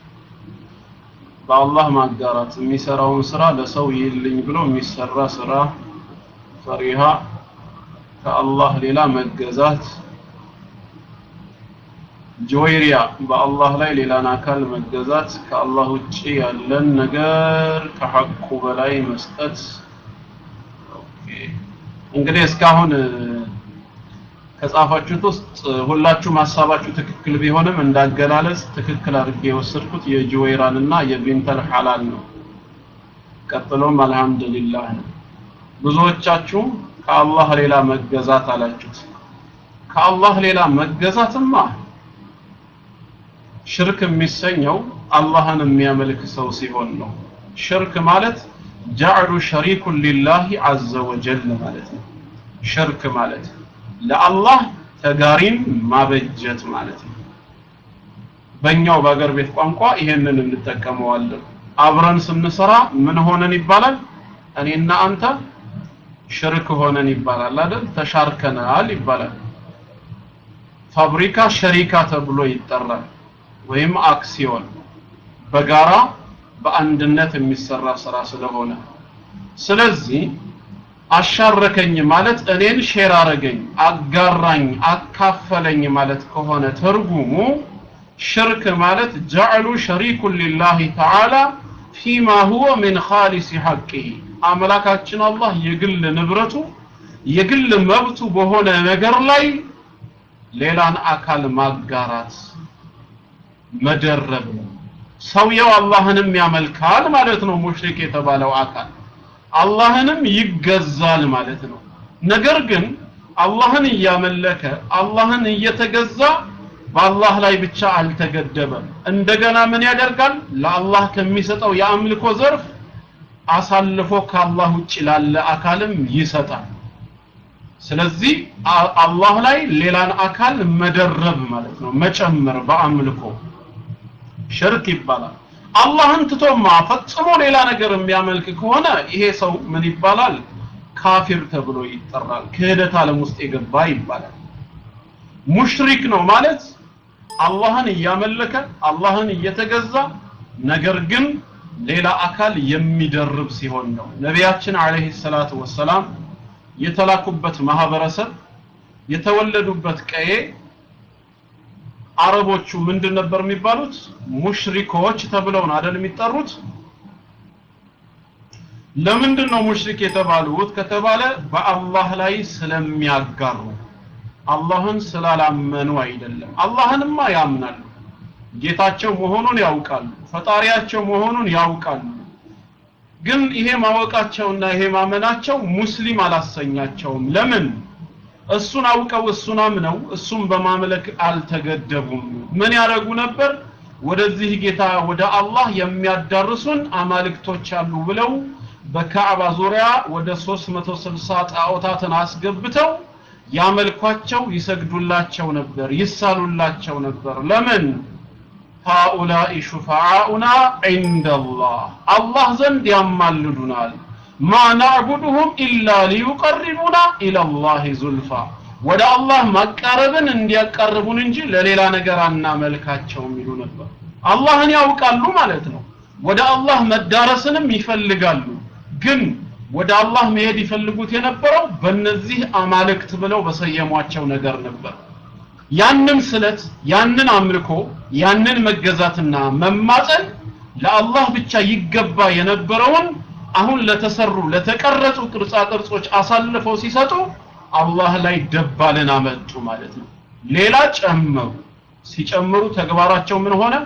በአላህ ማጋራት የሚሰራውን ስራ ለሰው ይልኝ ብሎ የሚሰራ ስራ ፈሪሃ ከአላህ ሌላ መገዛት ጆይሪያ በአላህ ላይ ሌላን አካል መገዛት ከአላህ ውጪ ያለን ነገር ከሐቁ በላይ መስጠት እንግዲህ እስካሁን ከጻፋችሁት ውስጥ ሁላችሁም ሀሳባችሁ ትክክል ቢሆንም እንዳገላለጽ ትክክል አድርጌ የወሰድኩት የጁዌራን እና የቢንተል ሐላል ነው ቀጥሎም አልহামዱሊላህ ነው ብዙዎቻችሁ ከአላህ ሌላ መገዛት አላችሁት ከአላህ ሌላ መገዛትማ ሽርክ የሚሰኘው አላህን የሚያመልክ ሰው ሲሆን ነው ሽርክ ማለት ጀዕሉ ሸሪኩን ሊላሂ አዘ ወጀል ማለት ነው ሽርክ ማለት ለአላህ ተጋሪን ማበጀት ማለት ነው በእኛው በአገር ቤት ቋንቋ ይሄንን እንጠቀመዋለን አብረን ስንሰራ ምን ሆነን ይባላል እኔና አንተ ሽርክ ሆነን ይባላል አይደል ተሻርከናል ይባላል ፋብሪካ ሸሪካ ተብሎ ይጠራል ወይም አክሲዮን በጋራ በአንድነት የሚሰራ ስራ ስለሆነ ስለዚህ አሻረከኝ ማለት እኔን ሼር አረገኝ አጋራኝ አካፈለኝ ማለት ከሆነ ትርጉሙ ሽርክ ማለት ጀዕሉ ሸሪኩን ሊላሂ ተዓላ ፊማ ሁወ ሚን ኻሊሲ ሐቂሂ አምላካችን አላህ የግል ንብረቱ የግል መብቱ በሆነ ነገር ላይ ሌላን አካል ማጋራት መደረብ ሰውየው አላህንም ያመልካል ማለት ነው ሙሽሪክ የተባለው አካል አላህንም ይገዛል ማለት ነው ነገር ግን አላህን እያመለከ አላህን እየተገዛ በአላህ ላይ ብቻ አልተገደበም እንደገና ምን ያደርጋል ለአላህ ከሚሰጠው የአምልኮ ዘርፍ አሳልፎ ከአላህ ውጭ ላለ አካልም ይሰጣል ስለዚህ አላህ ላይ ሌላን አካል መደረብ ማለት ነው መጨመር በአምልኮ ሽርክ ይባላል አላህን ትቶማ ፈጽሞ ሌላ ነገር የሚያመልክ ከሆነ ይሄ ሰው ምን ይባላል ካፊር ተብሎ ይጠራል ክህደት ዓለም ውስጥ የገባ ይባላል ሙሽሪክ ነው ማለት አላህን እያመለከ አላህን እየተገዛ ነገር ግን ሌላ አካል የሚደርብ ሲሆን ነው ነቢያችን አለይሂ ሰላቱ ወሰላም የተላኩበት ማህበረሰብ የተወለዱበት ቀዬ አረቦቹ ምንድን ነበር የሚባሉት ሙሽሪኮች ተብለው ነው አይደል የሚጠሩት ለምንድን ነው ሙሽሪክ የተባሉት ከተባለ በአላህ ላይ ስለሚያጋሩ አላህን ስላላመኑ አይደለም አላህንማ ያምናሉ ጌታቸው መሆኑን ያውቃሉ ፈጣሪያቸው መሆኑን ያውቃሉ ግን ይሄ ማወቃቸውና ይሄ ማመናቸው ሙስሊም አላሰኛቸውም ለምን እሱን አውቀው እሱን አምነው እሱን በማምለክ አልተገደቡም ምን ያደረጉ ነበር ወደዚህ ጌታ ወደ አላህ የሚያዳርሱን አማልክቶች አሉ ብለው በካዕባ ዙሪያ ወደ 360 ጣዖታትን አስገብተው ያመልኳቸው ይሰግዱላቸው ነበር ይሳሉላቸው ነበር ለምን ሃኡላኢ ሹፋዓኡና ዒንደላህ አላህ ዘንድ ያማልዱናል ማ ናዕቡድሁም ኢላ ሊዩቀርቡና ኢለላህ ዙልፋ ወደ አላህ ማቃረብን እንዲያቀርቡን እንጂ ለሌላ ነገር አናመልካቸውም ይሉ ነበር አላህን ያውቃሉ ማለት ነው ወደ አላህ መዳረስንም ይፈልጋሉ ግን ወደ አላህ መሄድ ይፈልጉት የነበረው በእነዚህ አማልክት ብለው በሰየሟቸው ነገር ነበር ያንን ስለት ያንን አምልኮ ያንን መገዛትና መማፀን ለአላህ ብቻ ይገባ የነበረውን አሁን ለተሰሩ ለተቀረጹ ቅርጻ ቅርጾች አሳልፈው ሲሰጡ አላህ ላይ ደባልን አመጡ ማለት ነው ሌላ ጨመሩ ሲጨምሩ ተግባራቸው ምን ሆነ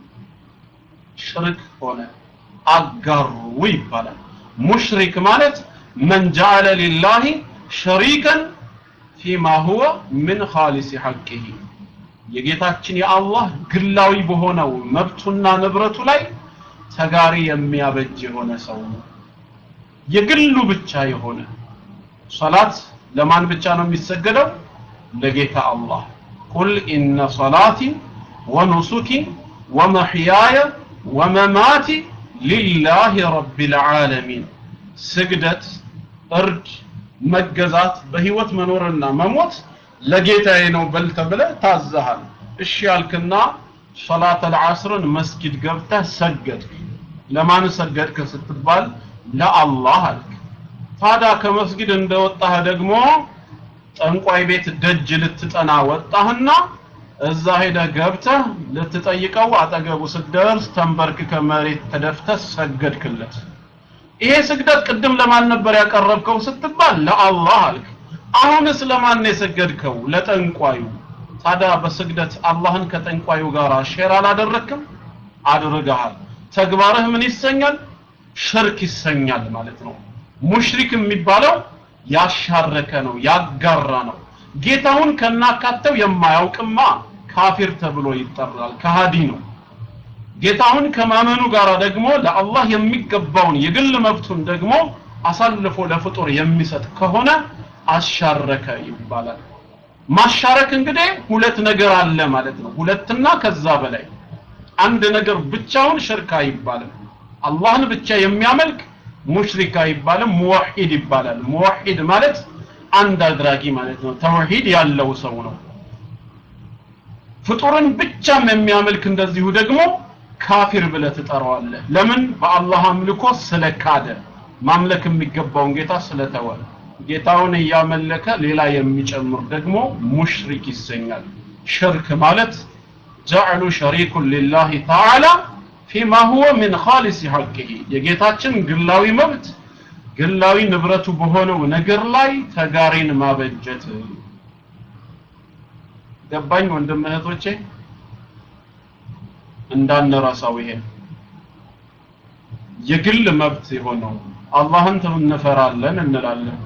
ሽርክ ሆነ አጋሩ ይባላል ሙሽሪክ ማለት መን ጀዐለ ሊላሂ ሸሪከን ፊማ ሁወ ምን ኻሊሲ ሐቂሂ የጌታችን የአላህ ግላዊ በሆነው መብቱና ንብረቱ ላይ ተጋሪ የሚያበጅ የሆነ ሰው ነው የግሉ ብቻ የሆነ ሶላት ለማን ብቻ ነው የሚሰገደው ለጌታ አላህ ቁል ኢነ ሶላቲ ወኑሱኪ ወመሕያየ ወመማቲ ሊላሂ ረቢል ዓለሚን ስግደት እርድ መገዛት በህይወት መኖርና መሞት ለጌታዬ ነው በል ተብለህ ታዘሃል እሺ ያልክና ሶላት አልዓስርን መስጊድ ገብተህ ሰገድክ ለማን ሰገድክ ስትባል ለአላህ አልክ ታዲያ ከመስጊድ እንደወጣህ ደግሞ ጠንቋይ ቤት ደጅ ልትጠና ወጣህና እዛ ሄደህ ገብተህ ልትጠይቀው አጠገቡ ስትደርስ ተንበርክከ መሬት ተደፍተህ ሰገድክለት ይሄ ስግደት ቅድም ለማን ነበር ያቀረብከው ስትባል ለአላህ አልክ አሁንስ ለማን የሰገድከው ለጠንቋዩ ታዲያ በስግደት አላህን ከጠንቋዩ ጋር ሼር አላደረክም አድርገሃል ተግባርህ ምን ይሰኛል ሽርክ ይሰኛል ማለት ነው ሙሽሪክ የሚባለው ያሻረከ ነው ያጋራ ነው ጌታውን ከናካተው የማያውቅማ ካፊር ተብሎ ይጠራል ከሃዲ ነው ጌታውን ከማመኑ ጋር ደግሞ ለአላህ የሚገባውን የግል መብቱን ደግሞ አሳልፎ ለፍጡር የሚሰጥ ከሆነ አሻረከ ይባላል ማሻረክ እንግዲህ ሁለት ነገር አለ ማለት ነው ሁለትና ከዛ በላይ አንድ ነገር ብቻውን ሽርክ አይባልም አላህን ብቻ የሚያመልክ ሙሽሪክ አይባልም ሙወሂድ ይባላል ሙወሂድ ማለት አንድ አድራጊ ማለት ነው ተውሂድ ያለው ሰው ነው ፍጡርን ብቻም የሚያመልክ እንደዚሁ ደግሞ ካፊር ብለህ ትጠራዋለህ ለምን በአላህ አምልኮ ስለካደ ማምለክ የሚገባውን ጌታ ስለተወ ጌታውን እያመለከ ሌላ የሚጨምር ደግሞ ሙሽሪክ ይሰኛል ሽርክ ማለት ጀዕሉ ሸሪኩን ሊላህ ተዓላ ፊማ ሁወ ምን ኻሊስ ሐቅህ የጌታችን ግላዊ መብት ግላዊ ንብረቱ በሆነው ነገር ላይ ተጋሪን ማበጀት ገባኝ ወንድም እህቶቼ እንዳንረሳው ይሄ የግል መብት የሆነው አላህን እንፈራለን እንላለን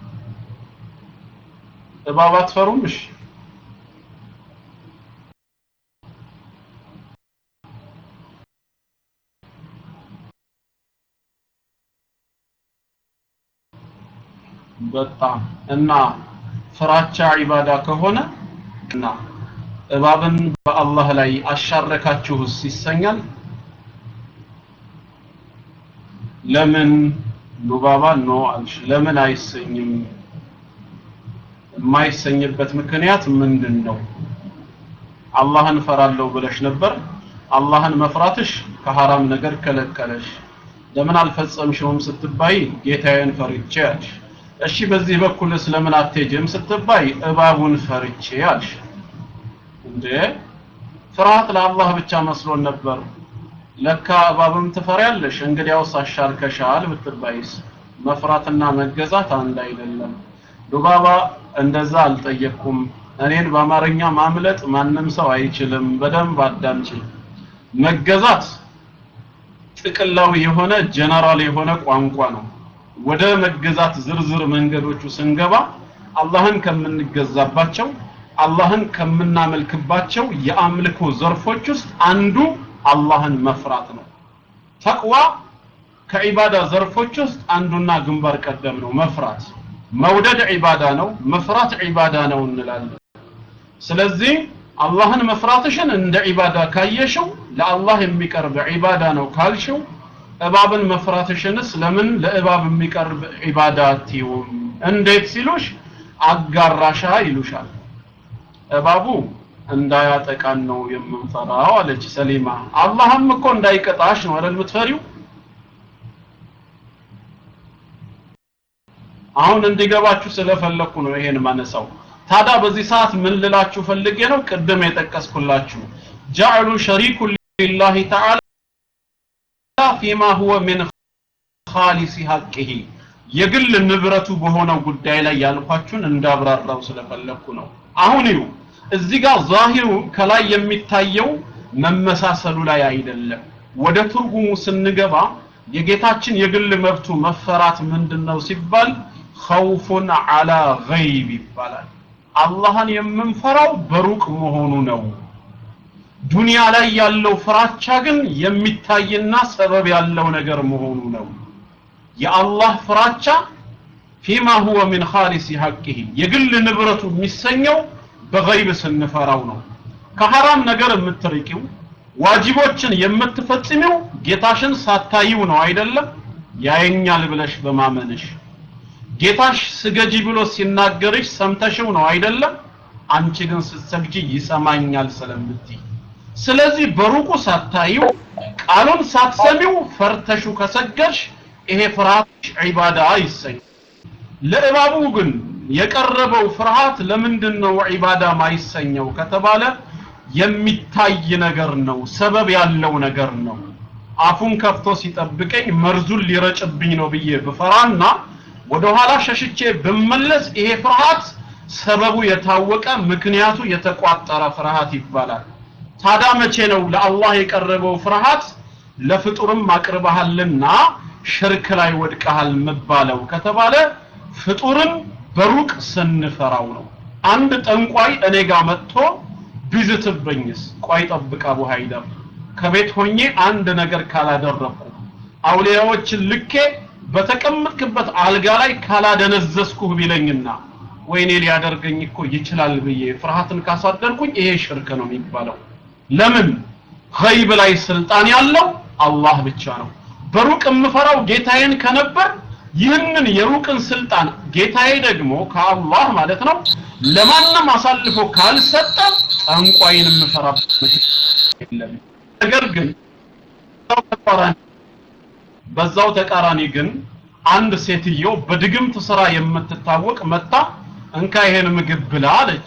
እባብ አትፈሩም እሺ በጣም እና ፍራቻ ዒባዳ ከሆነ እና እባብን በአላህ ላይ አሻረካችሁስ ይሰኛል ለምን ሉባባ ኖ አልሽ ለምን አይሰኝም የማይሰኝበት ምክንያት ምንድን ነው አላህን ፈራለሁ ብለሽ ነበር አላህን መፍራትሽ ከሐራም ነገር ከለከለሽ ለምን አልፈጸምሽውም ስትባይ ጌታዬን ፈርቼ አልሽ እሺ በዚህ በኩል ስለምን አትሄጂም ስትባይ እባቡን ፈርቼ አልሽ እንዴ ፍርሃት ለአላህ ብቻ መስሎን ነበር ለካ እባብም ትፈሪያለሽ እንግዲያውስ አሻርከሻል ብትባይስ መፍራትና መገዛት አንድ አይደለም ዱባባ እንደዛ አልጠየቅኩም እኔን በአማርኛ ማምለጥ ማንም ሰው አይችልም በደንብ አዳምጪ መገዛት ጥቅላዊ የሆነ ጀነራል የሆነ ቋንቋ ነው ወደ መገዛት ዝርዝር መንገዶቹ ስንገባ አላህን ከምንገዛባቸው አላህን ከምናመልክባቸው የአምልኮ ዘርፎች ውስጥ አንዱ አላህን መፍራት ነው ተቅዋ ከዒባዳ ዘርፎች ውስጥ አንዱና ግንባር ቀደም ነው መፍራት መውደድ ዒባዳ ነው መፍራት ዒባዳ ነው እንላለን ስለዚህ አላህን መፍራትሽን እንደ ዒባዳ ካየሽው ለአላህ የሚቀርብ ዒባዳ ነው ካልሽው እባብን መፍራትሽንስ ለምን ለእባብ የሚቀርብ ዒባዳ አትይውም እንዴት ሲሉሽ አጋራሻ ይሉሻል እባቡ እንዳያጠቃን ነው የምንፈራው አለች ሰሊማ አላህም እኮ እንዳይቀጣሽ ነው አይደል የምትፈሪው አሁን እንዲገባችሁ ስለፈለኩ ነው ይሄን ማነሳው ታዲያ በዚህ ሰዓት ምን ልላችሁ ፈልጌ ነው ቅድም የጠቀስኩላችሁ ጀዐሉ ሸሪኩ ሊላሂ ተዓላ ፊማ ሁወ ሚን ኻሊሲ ሐቂሂ የግል ንብረቱ በሆነው ጉዳይ ላይ ያልኳችሁን እንዳብራራው ስለፈለኩ ነው አሁን ይሁ እዚህ ጋር ዛሂሩ ከላይ የሚታየው መመሳሰሉ ላይ አይደለም ወደ ትርጉሙ ስንገባ የጌታችን የግል መብቱ መፈራት ምንድነው ሲባል ኸውፉን አላ ገይብ ይባላል አላህን የምንፈራው በሩቅ መሆኑ ነው ዱንያ ላይ ያለው ፍራቻ ግን የሚታይና ሰበብ ያለው ነገር መሆኑ ነው የአላህ ፍራቻ ፊማ ሁወ ሚን ኻሊሲ ሐቂሂ የግል ንብረቱ የሚሰኘው በገይብ ስንፈራው ነው ከሐራም ነገር የምትርቂው ዋጅቦችን የምትፈጽሚው ጌታሽን ሳታይው ነው አይደለም ያየኛል ብለሽ በማመንሽ ጌታሽ ስገጂ ብሎ ሲናገርሽ ሰምተሽው ነው አይደለም አንቺ ግን ስትሰግጂ ይሰማኛል ስለምትይ ስለዚህ በሩቁ ሳታይው ቃሉን ሳትሰሚው ፈርተሹ ከሰገድሽ ይሄ ፍርሃት ዒባዳ ይሰኝ ለእባቡ ግን የቀረበው ፍርሃት ለምንድን ነው ዒባዳ ማይሰኘው ከተባለ የሚታይ ነገር ነው ሰበብ ያለው ነገር ነው አፉን ከፍቶ ሲጠብቀኝ መርዙን ሊረጭብኝ ነው ብዬ ብፈራና ወደ ኋላ ሸሽቼ ብመለስ ይሄ ፍርሃት ሰበቡ የታወቀ ምክንያቱ የተቋጠረ ፍርሃት ይባላል ታዲያ መቼ ነው ለአላህ የቀረበው ፍርሃት ለፍጡርም አቅርበሃልና ሽርክ ላይ ወድቀሃል መባለው ከተባለ ፍጡርን በሩቅ ስንፈራው ነው አንድ ጠንቋይ እኔ ጋር መጥቶ ቢዝትብኝስ ቆይ ጠብቃ አቡ ሀይደር ከቤት ሆኜ አንድ ነገር ካላደረኩ አውሊያዎችን ልኬ በተቀመጥክበት አልጋ ላይ ካላደነዘዝኩህ ቢለኝና ወይኔ ሊያደርገኝ እኮ ይችላል ብዬ ፍርሃትን ካሳደርኩኝ ይሄ ሽርክ ነው የሚባለው ለምን ገይብ ላይ ስልጣን ያለው አላህ ብቻ ነው በሩቅ የምፈራው ጌታዬን ከነበር ይህንን የሩቅን ስልጣን ጌታዬ ደግሞ ከአላህ ማለት ነው ለማንም አሳልፎ ካልሰጠ ጠንቋይን የምፈራበት የለም ነገር ግን በዛው ተቃራኒ ግን አንድ ሴትዮ በድግምት ስራ የምትታወቅ መጣ እንካ ይሄን ምግብ ብላ አለች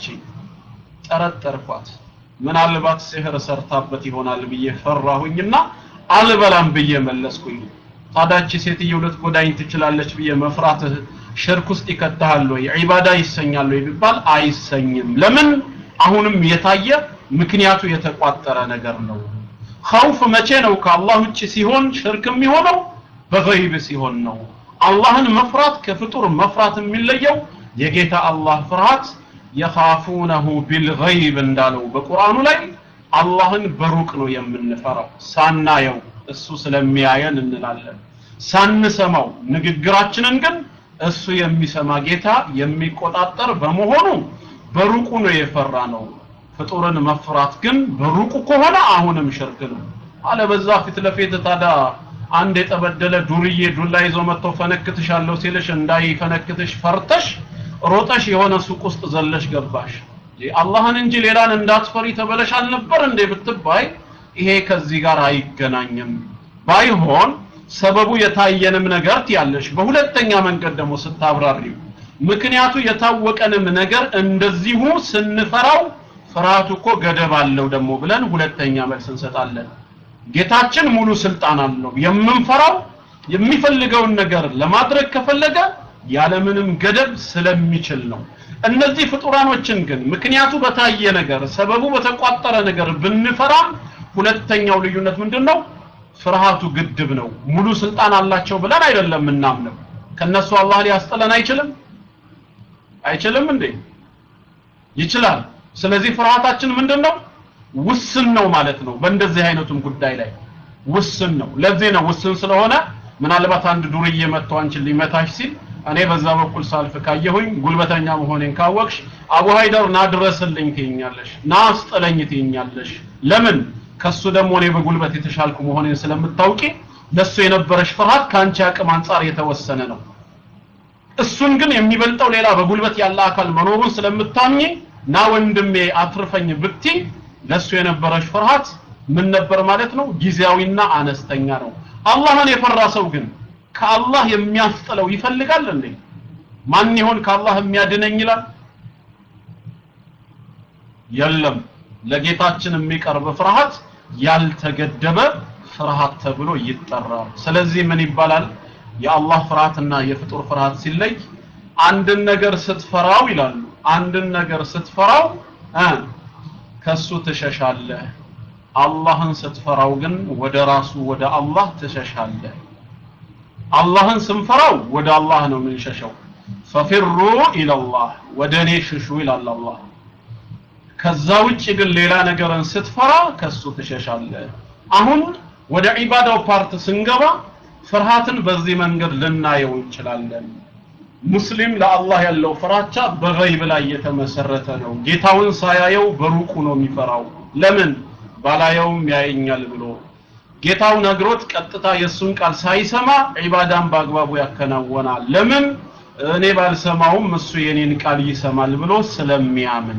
ጠረጠርኳት ምናልባት ሲህር ሰርታበት ይሆናል ብዬ ፈራሁኝና አልበላም ብዬ መለስኩኝ ታዳች ሴትዮ ልትጎዳኝ ትችላለች ብዬ መፍራትህ ሽርክ ውስጥ ይከተሃል ወይ ዒባዳ ይሰኛል ወይ ቢባል አይሰኝም ለምን አሁንም የታየ ምክንያቱ የተቋጠረ ነገር ነው ኸውፍ መቼ ነው ከአላህ ውጭ ሲሆን ሽርክ የሚሆነው በገይብ ሲሆን ነው አላህን መፍራት ከፍጡር መፍራት የሚለየው የጌታ አላህ ፍርሃት የኻፉነሁ ቢልገይብ እንዳለው በቁርአኑ ላይ አላህን በሩቅ ነው የምንፈራው ሳናየው እሱ ስለሚያየን እንላለን ሳንሰማው ንግግራችንን ግን እሱ የሚሰማ ጌታ የሚቆጣጠር በመሆኑ በሩቁ ነው የፈራ ነው ፍጡርን መፍራት ግን በሩቁ ከሆነ አሁንም ሽርክ ነው አለበዛ ፊት ለፊት ታዳ አንድ የጠበደለ ዱርዬ ዱላ ይዞ መጥቶ ፈነክትሻለሁ ሲልሽ እንዳይፈነክትሽ ፈርተሽ ሮጠሽ የሆነ ሱቅ ውስጥ ዘለሽ ገባሽ አላህን እንጂ ሌላን እንዳትፈሪ ተበለሽ አልነበር እንዴ ብትባይ ይሄ ከዚህ ጋር አይገናኝም ባይሆን ሰበቡ የታየንም ነገር ትያለሽ በሁለተኛ መንገድ ደግሞ ስታብራሪው ምክንያቱ የታወቀንም ነገር እንደዚሁ ስንፈራው ፍርሃቱ እኮ ገደብ አለው ደግሞ ብለን ሁለተኛ መልስ እንሰጣለን ጌታችን ሙሉ ስልጣን አለው የምንፈራው የሚፈልገውን ነገር ለማድረግ ከፈለገ ያለምንም ገደብ ስለሚችል ነው እነዚህ ፍጡራኖችን ግን ምክንያቱ በታየ ነገር ሰበቡ በተቋጠረ ነገር ብንፈራም ሁለተኛው ልዩነት ምንድነው ፍርሃቱ ግድብ ነው ሙሉ ስልጣን አላቸው ብለን አይደለም እናምነው ከነሱ አላህ ሊያስጠለን አይችልም አይችልም እንዴ ይችላል ስለዚህ ፍርሃታችን ምንድነው ውስን ነው ማለት ነው በእንደዚህ አይነቱም ጉዳይ ላይ ውስን ነው ለዚህ ነው ውስን ስለሆነ ምናልባት አንድ ዱርዬ መጥቶ አንቺን ሊመታሽ ሲል እኔ በዛ በኩል ሳልፍ ካየሁኝ ጉልበተኛ መሆኔን ካወቅሽ አቡ ሀይደር ና ድረስልኝ ትይኛለሽ ና አስጥለኝ ትይኛለሽ ለምን ከሱ ደግሞ እኔ በጉልበት የተሻልኩ መሆኔን ስለምታውቂ ለሱ የነበረሽ ፍርሃት ከአንቺ አቅም አንጻር የተወሰነ ነው እሱን ግን የሚበልጠው ሌላ በጉልበት ያለ አካል መኖሩን ስለምታምኚ ና ወንድሜ አትርፈኝ ብቲ ለሱ የነበረች ፍርሃት ምን ነበር ማለት ነው ጊዜያዊና አነስተኛ ነው አላህን የፈራ ሰው ግን ከአላህ የሚያስጥለው ይፈልጋል እንዴ ማን ይሆን ከአላህ የሚያድነኝ ይላል የለም ለጌታችን የሚቀርብ ፍርሃት ያልተገደበ ፍርሃት ተብሎ ይጠራል ስለዚህ ምን ይባላል የአላህ ፍርሃትና የፍጡር ፍርሃት ሲለይ አንድን ነገር ስትፈራው ይላሉ አንድን ነገር ስትፈራው እ ከሱ ትሸሻለህ አላህን ስትፈራው ግን ወደ ራሱ ወደ አላህ ትሸሻለህ አላህን ስንፈራው ወደ አላህ ነው የምንሸሸው ፈፊሩ ኢለላህ ወደ እኔ ሽሹ ይላል አላህ ከዛ ውጭ ግን ሌላ ነገርን ስትፈራ ከሱ ትሸሻለህ አሁን ወደ ዒባዳው ፓርት ስንገባ ፍርሃትን በዚህ መንገድ ልናየው እንችላለን ሙስሊም ለአላህ ያለው ፍራቻ በገይብ ላይ የተመሰረተ ነው ጌታውን ሳያየው በሩቁ ነው የሚፈራው ለምን ባላየውም ያየኛል ብሎ ጌታው ነግሮት ቀጥታ የእሱን ቃል ሳይሰማ ዒባዳን በአግባቡ ያከናወናል ለምን እኔ ባልሰማውም እሱ የኔን ቃል ይሰማል ብሎ ስለሚያምን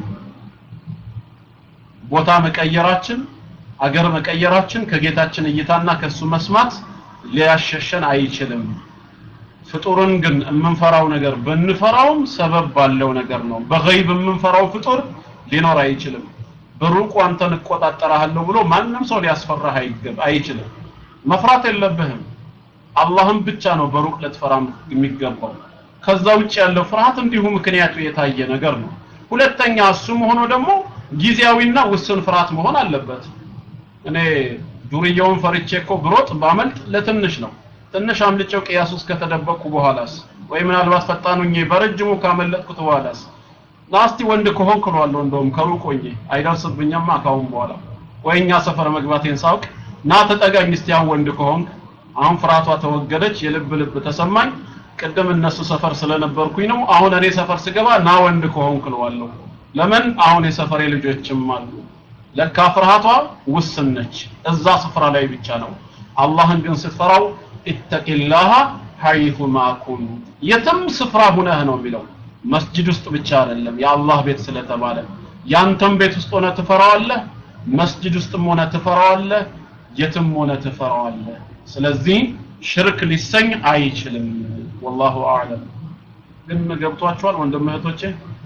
ቦታ መቀየራችን አገር መቀየራችን ከጌታችን እይታና ከሱ መስማት ሊያሸሸን አይችልም ፍጡርን ግን የምንፈራው ነገር ብንፈራውም ሰበብ ባለው ነገር ነው በገይብ የምንፈራው ፍጡር ሊኖር አይችልም በሩቁ አንተን እቆጣጠራለሁ ብሎ ማንም ሰው ሊያስፈራህ አይገብ አይችልም መፍራት የለብህም አላህም ብቻ ነው በሩቅ ልትፈራ የሚገባው ከዛ ውጭ ያለው ፍርሃት እንዲሁ ምክንያቱ የታየ ነገር ነው ሁለተኛ እሱም ሆኖ ደግሞ ጊዜያዊና ውስን ፍርሃት መሆን አለበት እኔ ዱርያውን ፈርቼ እኮ ብሮጥ ባመልጥ ለትንሽ ነው ትንሽ አምልጨው ቅያስ ውስጥ ከተደበቅኩ በኋላስ ወይ ምናልባት ፈጣኑኝ በረጅሙ ካመለጥኩት በኋላስ ናስቲ ወንድ ከሆንክ እለዋለሁ እንደውም ከሩቅ ሆኜ አይደርስብኝማ ካሁን በኋላ ወይ እኛ ሰፈር መግባቴን ሳውቅ ና ተጠጋኝ እስቲ አሁን ወንድ ከሆንክ አሁን ፍርሃቷ ተወገደች የልብ ልብ ተሰማኝ ቅድም እነሱ ሰፈር ስለነበርኩኝ ነው አሁን እኔ ሰፈር ስገባ ና ወንድ ከሆንክ እለዋለሁ ለምን አሁን የሰፈሬ ልጆችም አሉ ለካ ፍርሃቷ ውስን ነች እዛ ስፍራ ላይ ብቻ ነው አላህን ግን ስትፈራው ኢተቂላህ ሐይቱ ማኩን የትም ስፍራ ሁነህ ነው የሚለው መስጂድ ውስጥ ብቻ አይደለም የአላህ ቤት ስለተባለ ያንተም ቤት ውስጥ ሆነ ትፈራዋለህ መስጂድ ውስጥም ሆነ ትፈራዋለህ የትም ሆነ ትፈራዋለህ ስለዚህ ሽርክ ሊሰኝ አይችልም ወላሁ አዕለም ግን ገብቷችኋል ወንድም እህቶቼ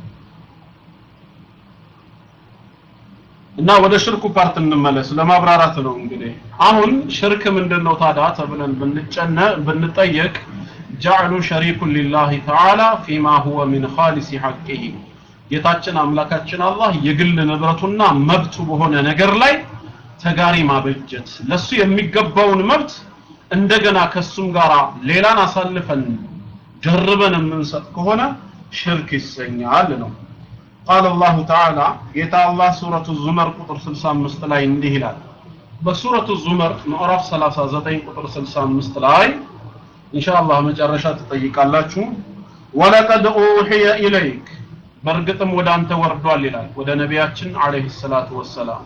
እና ወደ ሽርኩ ፓርት እንመለስ ለማብራራት ነው እንግዲህ አሁን ሽርክ ምንድነው ታዲያ ተብለን ብንጨነ ብንጠየቅ ጀዕሉ ሸሪኩን ሊላሂ ተዓላ ፊማ ሁወ ሚን ኻሊሲ ሐቂሂ ጌታችን አምላካችን አላህ የግል ንብረቱና መብቱ በሆነ ነገር ላይ ተጋሪ ማበጀት ለሱ የሚገባውን መብት እንደገና ከሱም ጋር ሌላን አሳልፈን ጀርበን የምንሰጥ ከሆነ ሽርክ ይሰኛል ነው قال الله تعالى ጌታ አላህ ሱረቱ ዙመር ቁጥር 65 ላይ እንዲህ ይላል በሱረቱ ዙመር ምዕራፍ 39 ቁጥር 65 ላይ ኢንሻአላህ መጨረሻ ትጠይቃላችሁ ወለቀድ ኡሂየ ኢለይክ በእርግጥም ወደ አንተ ወርዷል ይላል ወደ ነቢያችን አለይሂ ሰላቱ ወሰላም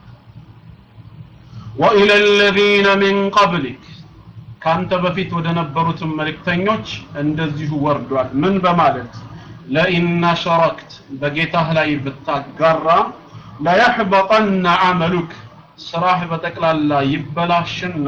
ወኢለ الذين من قبلك ካንተ በፊት ወደ ነበሩትም መልእክተኞች እንደዚሁ ወርዷል ምን በማለት ለኢን ሸረክት በጌታህ ላይ ብታጋራ ለየሕበጠነ አመሉክ ስራህ በጠቅላላ ይበላሽና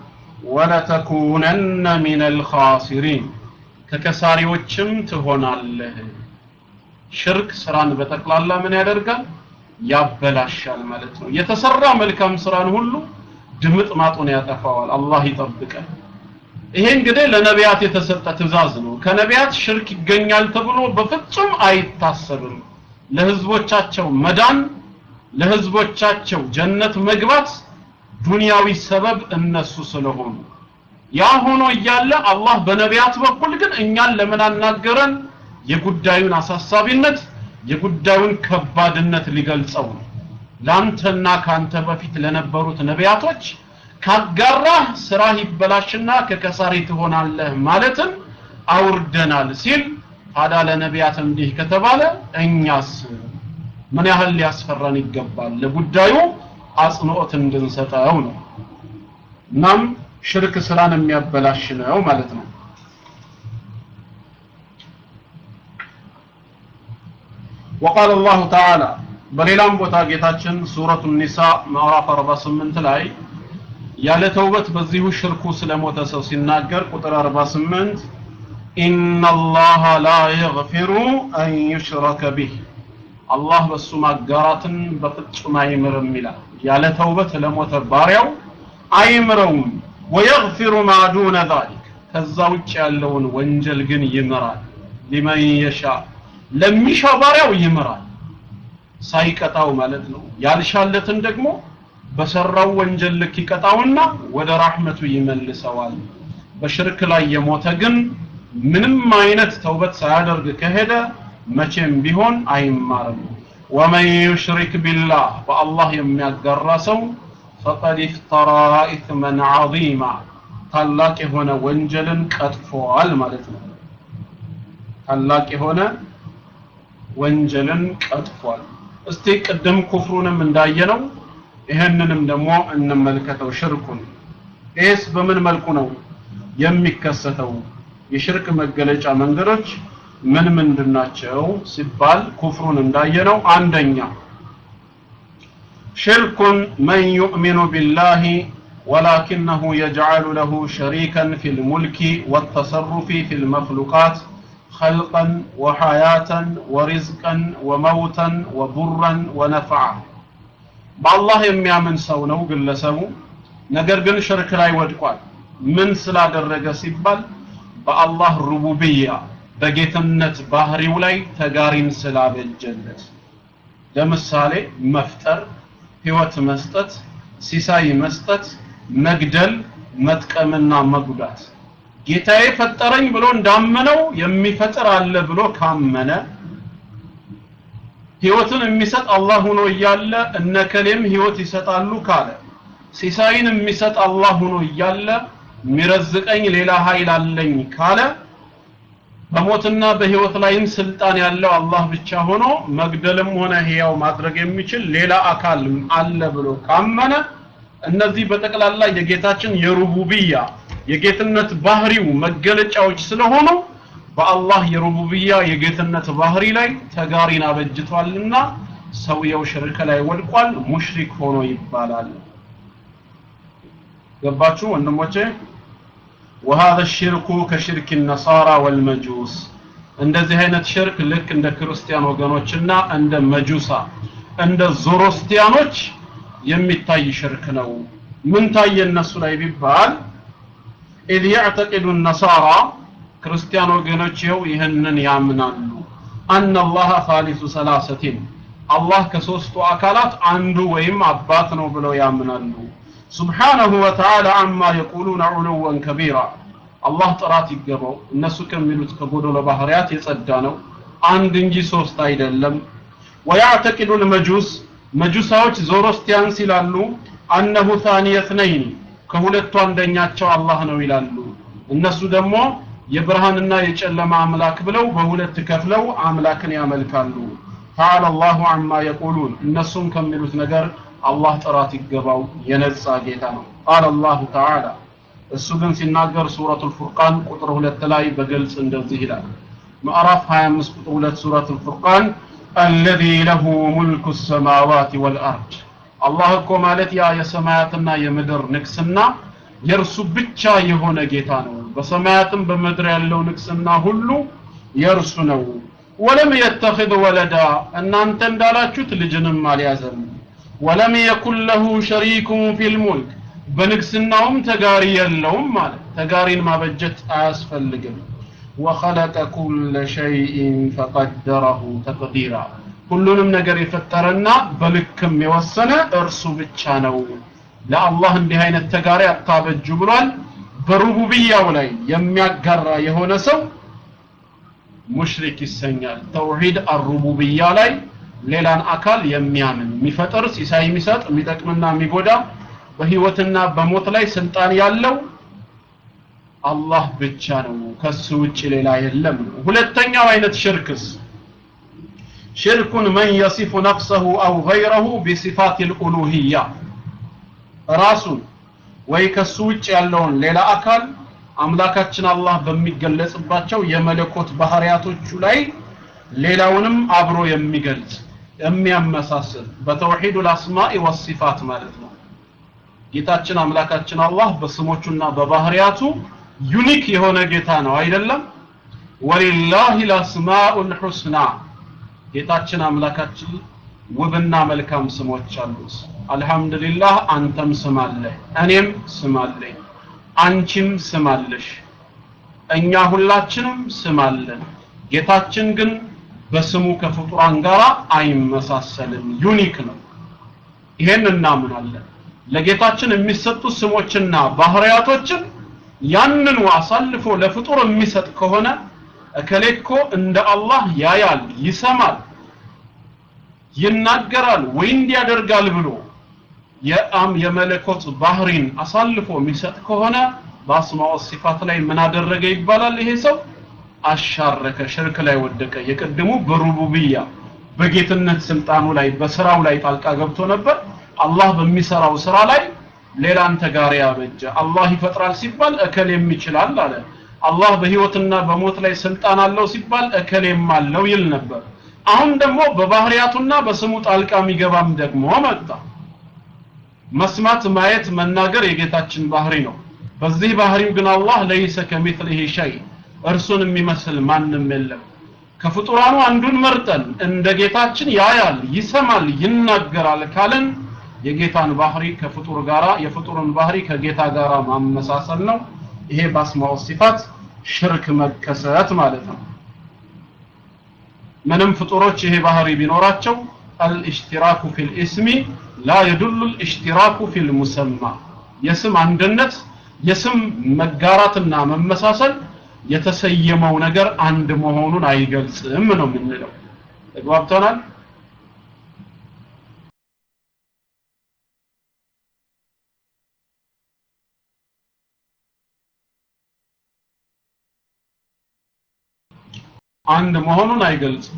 ወለተኩነነ ሚን አልኻሲሪን ከከሳሪዎችም ትሆናለህ ሽርክ ስራን በጠቅላላ ምን ያደርጋል ያበላሻል ማለት ነው የተሰራ መልካም ስራን ሁሉ ድምጥ ማጡን ያጠፋዋል አላህ ይጠብቀን ይሄ እንግዲህ ለነቢያት የተሰጠ ትእዛዝ ነው ከነቢያት ሽርክ ይገኛል ተብሎ በፍጹም አይታሰብም ለህዝቦቻቸው መዳን ለህዝቦቻቸው ጀነት መግባት ዱንያዊ ሰበብ እነሱ ስለሆኑ ያ ሆኖ እያለ አላህ በነቢያት በኩል ግን እኛን ለምን አናገረን የጉዳዩን አሳሳቢነት የጉዳዩን ከባድነት ሊገልጸው ነው ላንተና ካንተ በፊት ለነበሩት ነቢያቶች ካጋራህ ስራህ ይበላሽና ከከሳሪ ትሆናለህ ማለትን አውርደናል ሲል ታዲያ ለነቢያት እንዲህ ከተባለ እኛስ ምን ያህል ሊያስፈራን ይገባል ለጉዳዩ አጽንኦት እንድንሰጠው ነው እናም ሽርክ ስራን የሚያበላሽ ነው ማለት ነው وقال الله تعالى በሌላም ቦታ ጌታችን ሱረቱ ኒሳ ምዕራፍ 48 ላይ ያለ ተውበት በዚሁ ሽርኩ ስለሞተ ሰው ሲናገር ቁጥር 48 ኢነ አላህ ላ የግፊሩ አን ዩሽረከ ቢህ አላህ በሱ ማጋራትን በፍጹም አይምርም ይላል ያለ ተውበት ለሞተ ባሪያው አይምረውም ወየግፊሩ ማ ዱነ ዛሊክ ከዛ ውጭ ያለውን ወንጀል ግን ይምራል ሊመን የሻ ለሚሻ ባሪያው ይምራል ሳይቀጣው ማለት ነው ያልሻለትን ደግሞ በሰራው ወንጀል ልክ ይቀጣውና ወደ ራህመቱ ይመልሰዋል በሽርክ ላይ የሞተ ግን ምንም አይነት ተውበት ሳያደርግ ከሄደ መቼም ቢሆን አይማርም ወመን ዩሽሪክ ቢላህ በአላህ የሚያጋራ ሰው ፈቀድ ኢፍተራ ኢትመን ዐዚማ ታላቅ የሆነ ወንጀልን ቀጥፏል ማለት ነው ታላቅ የሆነ ወንጀልን ቀጥፏል እስቲ ቅድም ኩፍሩንም እንዳየነው ይህንንም ደግሞ እንመልከተው ሽርኩን ይህስ በምን መልኩ ነው የሚከሰተው የሽርክ መገለጫ መንገዶች ምን ምንድን ናቸው ሲባል ኩፍሩን እንዳየነው አንደኛ ሽርኩን መን ዩእሚኑ ቢላሂ ولكنه يجعل له شريكا في الملك والتصرف في المخلوقات خلقا وحياة ورزقا وموتا وضرا ونفعا በአላህ የሚያምን ሰው ነው ግለሰቡ ነገር ግን ሽርክ ላይ ወድቋል ምን ስላደረገ ሲባል በአላህ ሩቡብያ በጌትነት ባህሪው ላይ ተጋሪን ስላበጀለት ለምሳሌ መፍጠር ህይወት መስጠት ሲሳይ መስጠት መግደል መጥቀምና መጉዳት ጌታዬ ፈጠረኝ ብሎ እንዳመነው የሚፈጥር አለ ብሎ ካመነ ህይወትን የሚሰጥ አላህ ሆኖ እያለ እነከሌም ህይወት ይሰጣሉ ካለ ሲሳይን የሚሰጥ አላህ ሆኖ እያለ የሚረዝቀኝ ሌላ ኃይል አለኝ ካለ በሞትና በህይወት ላይም ስልጣን ያለው አላህ ብቻ ሆኖ መግደልም ሆነ ህያው ማድረግ የሚችል ሌላ አካል አለ ብሎ ካመነ እነዚህ በጠቅላላ የጌታችን የሩቡብያ የጌትነት ባህሪው መገለጫዎች ስለሆኑ በአላህ የሩቡብያ የጌትነት ባህሪ ላይ ተጋሪን አበጅቷልና ሰውየው ሽርክ ላይ ወድቋል ሙሽሪክ ሆኖ ይባላል ገባችሁ ወንድሞቼ وهذا الشرك كشرك النصارى والمجوس እንደዚህ አይነት ሽርክ ልክ እንደ ክርስቲያን ወገኖችና እንደ መጁሳ እንደ ዞሮስቲያኖች የሚታይ ሽርክ ነው ምን ታየ እነሱ ላይ ቢባል إذ يعتقد النصارى ክርስቲያን ወገኖች ይኸው ይህንን ያምናሉ أن الله ثالث ثلاثة አላህ ከሶስቱ አካላት አንዱ ወይም አባት ነው ብለው ያምናሉ سبحانه وتعالى عما يقولون علوا كبيرا الله ጥራት ይገባው እነሱ ከሚሉት ከጎደሎ ባህሪያት የጸዳ ነው አንድ እንጂ ሶስት አይደለም ويعتقد المجوس መጁሳዎች ዞሮስቲያንስ ይላሉ አነሁ ثاني اثنين ከሁለቱ አንደኛቸው አላህ ነው ይላሉ እነሱ ደግሞ የብርሃንና የጨለማ አምላክ ብለው በሁለት ከፍለው አምላክን ያመልካሉ تعالى الله عما يقولون እነሱም ከሚሉት ነገር አላህ ጥራት ይገባው የነጻ ጌታ ነው قال الله تعالى እሱ ግን ሲናገር ሱረቱል ፉርቃን ቁጥር 2 ላይ በግልጽ እንደዚህ ይላል ምዕራፍ 25 ቁጥር 2 ሱረቱል ፉርቃን الذي له ملك السماوات والأرض አላህ እኮ ማለት ያ የሰማያትና የምድር ንግስና የእርሱ ብቻ የሆነ ጌታ ነው በሰማያትም በምድር ያለው ንግስና ሁሉ የእርሱ ነው ወለም የተኽذ ወለዳ እናንተ እንዳላችሁት ልጅንም አልያዘም ወለም የኩን ለሁ ሸሪኩን ፊል ሙልክ በንግስናውም ተጋሪ የለውም ማለት ተጋሪን ማበጀት አያስፈልግም ወኸለቀ ኩለ ሸይኢን ፈቀደረሁ ተቅዲራ ሁሉንም ነገር የፈጠረና በልክም የወሰነ እርሱ ብቻ ነው ለአላህ እንዲህ አይነት ተጋሪ አታበጁ ብሏል በሩቡብያው ላይ የሚያጋራ የሆነ ሰው ሙሽሪክ ይሰኛል ተውሂድ አሩቡብያ ላይ ሌላን አካል የሚያምን የሚፈጥር ሲሳይ የሚሰጥ የሚጠቅምና የሚጎዳ በህይወትና በሞት ላይ ስልጣን ያለው አላህ ብቻ ነው ከሱ ውጭ ሌላ የለም ሁለተኛው አይነት ሽርክስ ሽርኩን መን የሲፉ ነፍሰሁ አው ገይረሁ ቢሲፋት ልኡሉህያ ራሱን ወይ ከሱ ውጭ ያለውን ሌላ አካል አምላካችን አላህ በሚገለጽባቸው የመለኮት ባህሪያቶቹ ላይ ሌላውንም አብሮ የሚገልጽ የሚያመሳስል በተውሂዱ ልአስማኢ ወሲፋት ማለት ነው ጌታችን አምላካችን አላህ በስሞቹና በባህሪያቱ ዩኒክ የሆነ ጌታ ነው አይደለም ወሊላሂ ልአስማኡል ሑስና ጌታችን አምላካችን ውብና መልካም ስሞች አሉት አልহামዱሊላህ አንተም ስም አለህ እኔም ስም አለኝ አንቺም ስም አለሽ እኛ ሁላችንም ስም አለን ጌታችን ግን በስሙ ከፍጡራን ጋር አይመሳሰልም ዩኒክ ነው ይሄን እናምናለን ለጌታችን የሚሰጡ ስሞችና ባህሪያቶችን ያንኑ አሳልፎ ለፍጡር የሚሰጥ ከሆነ እከሌኮ እንደ አላህ ያያል ይሰማል ይናገራል ወይ እንዲያደርጋል ብሎ የአም የመለኮት ባህሪን አሳልፎ የሚሰጥ ከሆነ በአስማው ሲፋት ላይ ምን አደረገ ይባላል ይሄ ሰው አሻረከ ሽርክ ላይ ወደቀ የቅድሙ በሩቡብያ በጌትነት ስልጣኑ ላይ በስራው ላይ ጣልቃ ገብቶ ነበር አላህ በሚሰራው ስራ ላይ ሌላን ተጋሪ ያበጀ አላህ ይፈጥራል ሲባል እከሌም ይችላል አለ አላህ በህይወትና በሞት ላይ ስልጣን አለው ሲባል እከሌም አለው ይል ነበር አሁን ደግሞ በባህሪያቱና በስሙ ጣልቃ የሚገባም ደግሞ መጣ መስማት ማየት መናገር የጌታችን ባህሪ ነው በዚህ ባህሪው ግን አላህ ለይሰ ከሚትሊሂ ሸይ እርሱን የሚመስል ማንም የለም ከፍጡራኑ አንዱን መርጠን እንደ ጌታችን ያያል ይሰማል ይናገራል ካለን የጌታን ባህሪ ከፍጡር ጋራ የፍጡርን ባህሪ ከጌታ ጋራ ማመሳሰል ነው ይሄ በአስማው ሲፋት ሽርክ መከሰት ማለት ነው ምንም ፍጡሮች ይሄ ባህሪ ቢኖራቸው አልእሽቲራኩ ፊል ኢስሚ ላ የዱሉ አልእሽቲራኩ ፊል ሙሰማ የስም አንድነት የስም መጋራትና መመሳሰል የተሰየመው ነገር አንድ መሆኑን አይገልጽም ነው የምንለው ተግባብተናል አንድ መሆኑን አይገልጽም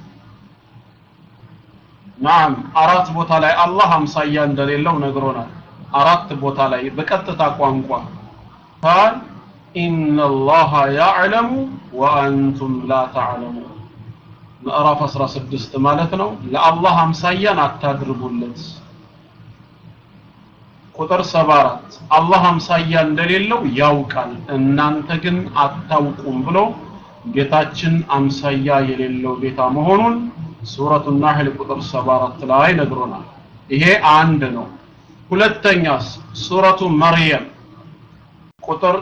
ናም አራት ቦታ ላይ አላህ አምሳያ እንደሌለው ነግሮናል አራት ቦታ ላይ በቀጥታ ቋንቋ ቃል ኢነ አላህ ያዕለሙ ወአንቱም ላ ተዕለሙ ምዕራፍ 16 ማለት ነው ለአላህ አምሳያን አታድርጉለት ቁጥር 74 አላህ አምሳያ እንደሌለው ያውቃል እናንተ ግን አታውቁም ብሎ ጌታችን አምሳያ የሌለው ጌታ መሆኑን ሱረቱ ናህል ቁጥር 74 ላይ ነግሮናል ይሄ አንድ ነው ሁለተኛስ ሱረቱ መርየም ቁጥር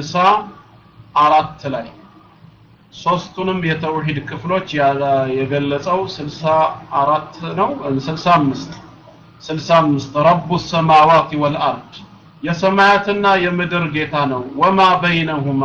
64 ላይ ሶስቱንም የተውሂድ ክፍሎች የገለጸው 64 ነው 65 65 ረቡ ሰማዋት ወልአርድ የሰማያትና የምድር ጌታ ነው ወማ በይነሁማ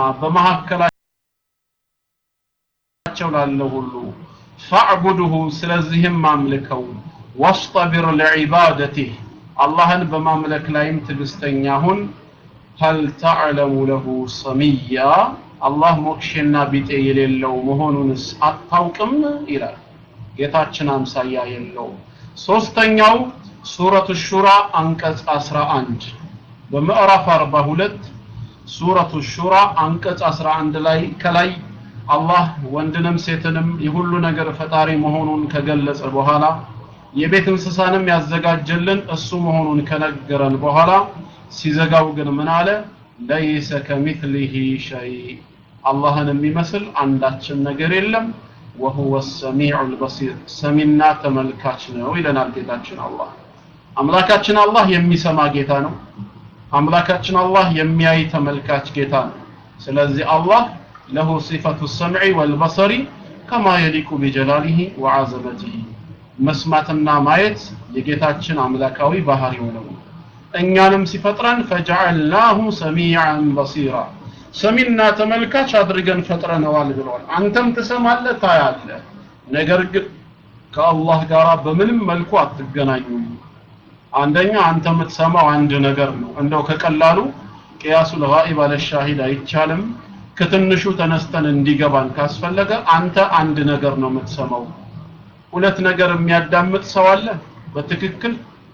በመካከላቸው ላለው ሁሉ ፈዕቡድሁ ስለዚህም አምልከው ወስጠቢር ለዒባደቲህ አላህን በማምለክ ላይም ትዕግስተኛ ሁን ሀል ተዕለሙ ለሁ ሰሚያ አላህ ሞክሼና ቢጤ የሌለው መሆኑንስ አታውቅም ይላል ጌታችን አምሳያ የለው ሶስተኛው ሱረቱ ሹራ አንቀጽ 11 በምዕራፍ 42 ሱረቱ ሹራ አንቀጽ 11 ላይ ከላይ አላህ ወንድንም ሴትንም የሁሉ ነገር ፈጣሪ መሆኑን ከገለጸ በኋላ የቤት እንስሳንም ያዘጋጀልን እሱ መሆኑን ከነገረን በኋላ ሲዘጋው ግን ምን አለ ለይሰ ከሚትሊሂ ሸይ አላህን የሚመስል አንዳችን ነገር የለም ወሁወ ሰሚዑ ልበሲር ሰሚና ተመልካች ነው ይለናል ጌታችን አላህ አምላካችን አላህ የሚሰማ ጌታ ነው አምላካችን አላህ የሚያይ ተመልካች ጌታ ነው ስለዚህ አላህ ለሁ ሲፈቱ ሰምዒ ወልበሰሪ ከማ የሊቁ ቢጀላሊሂ ወዓዘመቲሂ መስማትና ማየት የጌታችን አምላካዊ ባህሪው ነው እኛንም ሲፈጥረን ፈጀዐልናሁ ሰሚዐን በሲራ ሰሚና ተመልካች አድርገን ፈጥረነዋል ብለዋል አንተም ትሰማለህ ታያለህ ነገር ግን ከአላህ ጋር በምንም መልኩ አትገናኙም አንደኛ አንተ የምትሰማው አንድ ነገር ነው እንደው ከቀላሉ ቅያሱ ለጋኢብ አለ ሻሂድ አይቻልም ከትንሹ ተነስተን እንዲገባን ካስፈለገ አንተ አንድ ነገር ነው የምትሰማው ሁለት ነገር የሚያዳምጥ ሰው አለ በትክክል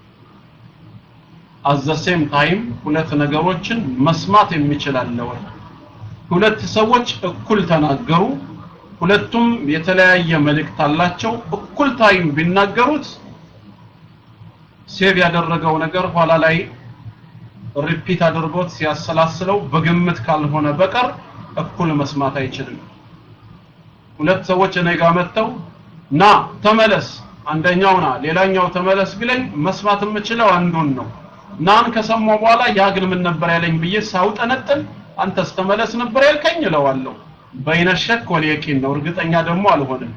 አዘሴም ታይም ሁለት ነገሮችን መስማት የሚችል አለ ወይ ሁለት ሰዎች እኩል ተናገሩ ሁለቱም የተለያየ መልእክት አላቸው እኩል ታይም ቢናገሩት ሴቭ ያደረገው ነገር ኋላ ላይ ሪፒት አድርጎት ሲያሰላስለው በግምት ካልሆነ በቀር እኩል መስማት አይችልም ሁለት ሰዎች እኔ ጋር መጥተው ና ተመለስ አንደኛው ና ሌላኛው ተመለስ ቢለኝ መስማት የምችለው አንዱን ነው ናን ከሰማው በኋላ ያ ግን ምን ነበር ያለኝ ብዬ ሳውጠነጥን አንተስ ተመለስ ነበር ያልከኝ እለዋለሁ በይነ ሸክ ወልየቂን ነው እርግጠኛ ደግሞ አልሆንም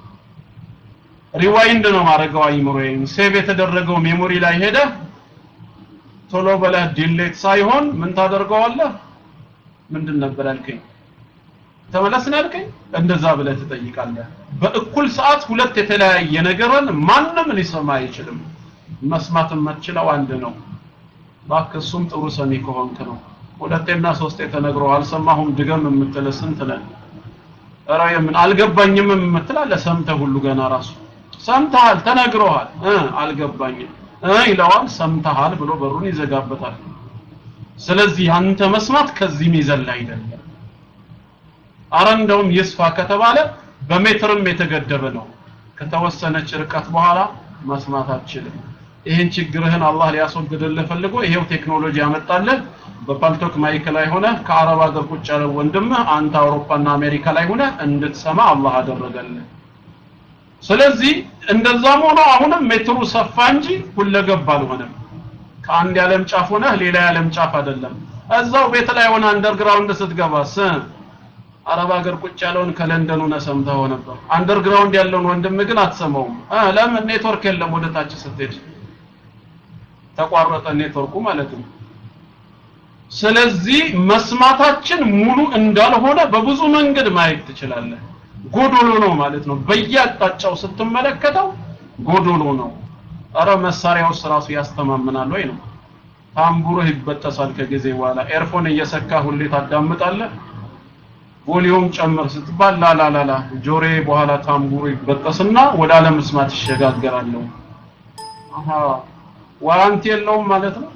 ሪዋይንድ ነው ማድረገው አይምሮዬን ሴቭ የተደረገው ሜሞሪ ላይ ሄደ ቶሎ በለህ ዲሌት ሳይሆን ምን ታደርገዋለህ ምንድን ነበር ያልከኝ ተመለስን ያልከኝ እንደዛ ብለህ ትጠይቃለህ በእኩል ሰዓት ሁለት የተለያየ ነገርን ማንም ሊሰማ አይችልም መስማት የምትችለው አንድ ነው እባክህ እሱም ጥሩ ሰሚ ከሆንክ ነው ሁለቴና ሶስቴ ተነግሮ አልሰማሁም ድገም የምትል ስንት ነን ኧረ የምን አልገባኝም የምትል አለ ሰምተህ ሁሉ ገና ራሱ ሰምተሃል ተነግሮሃል እ አልገባኝም እ ይለዋል ሰምተሃል ብሎ በሩን ይዘጋበታል ስለዚህ አንተ መስማት ከዚህ ሚዘል አይደለም አረ እንደውም ይስፋ ከተባለ በሜትርም የተገደበ ነው ከተወሰነች ርቀት በኋላ መስማት አትችልም ይህን ችግርህን አላህ ሊያስወግድልህ ፈልጎ ይሄው ቴክኖሎጂ ያመጣልህ በፓልቶክ ማይክ ላይ ሆነ ከአረብ ሀገር ቁጭ ያለ ወንድምህ አንተ አውሮፓና አሜሪካ ላይ ሆነ እንድትሰማ አላህ አደረገልህ ስለዚህ እንደዛም ሆኖ አሁንም ሜትሩ ሰፋ እንጂ ሁለገብ አልሆነም ከአንድ የዓለም ጫፍ ሆነ ሌላ የዓለም ጫፍ አይደለም እዛው ቤት ላይ ሆነ አንደርግራውንድ ስትገባስ አረብ ሀገር ቁጭ ያለውን ከለንደን ሆነ ሰምተው ነበር አንደርግራውንድ ያለውን ወንድም ግን አትሰማውም ለምን ኔትወርክ የለም ወደ ታች ስትሄድ ተቋረጠ ኔትወርኩ ማለት ነው ስለዚህ መስማታችን ሙሉ እንዳልሆነ በብዙ መንገድ ማየት ትችላለህ ጎዶሎ ነው ማለት ነው በየአቅጣጫው ስትመለከተው ጎዶሎ ነው አረ መሳሪያውስ ራሱ ያስተማምናል ወይ ነው ታምቡርህ ይበጠሳል ከጊዜ በኋላ ኤርፎን እየሰካ ሁሌ ታዳምጣለህ ቮሊዩም ጨምር ስትባል ላላላላ ጆሬ በኋላ ታምቡሩ ይበጠስና ወደ አለመስማት ይሸጋገራለሁ አሃ ዋራንቲ የለውም ማለት ነው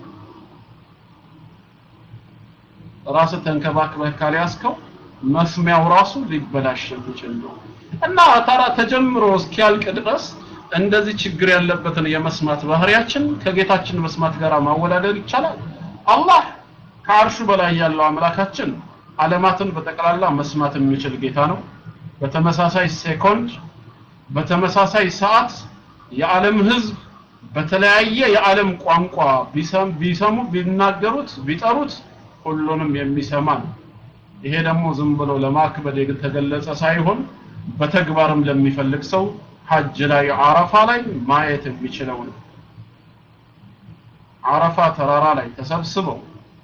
ራስ ተንከባክበህ ካልያዝከው መስሚያው ራሱ ሊበላሽ የሚችል ነው እና ታራ ተጀምሮ እስኪያልቅ ድረስ እንደዚህ ችግር ያለበትን የመስማት ባህሪያችን ከጌታችን መስማት ጋር ማወዳደር ይቻላል አላህ ከአርሹ በላይ ያለው አምላካችን ዓለማትን በጠቅላላ መስማት የሚችል ጌታ ነው በተመሳሳይ ሴኮንድ በተመሳሳይ ሰዓት የዓለም ህዝብ በተለያየ የዓለም ቋንቋ ቢሰሙ ቢናገሩት ቢጠሩት ሁሉንም የሚሰማ ነው ይሄ ደግሞ ዝም ብሎ ለማክበድ የተገለጸ ሳይሆን በተግባርም ለሚፈልግ ሰው ሐጅ ላይ አረፋ ላይ ማየት የሚችለው ነው አረፋ ተራራ ላይ ተሰብስበው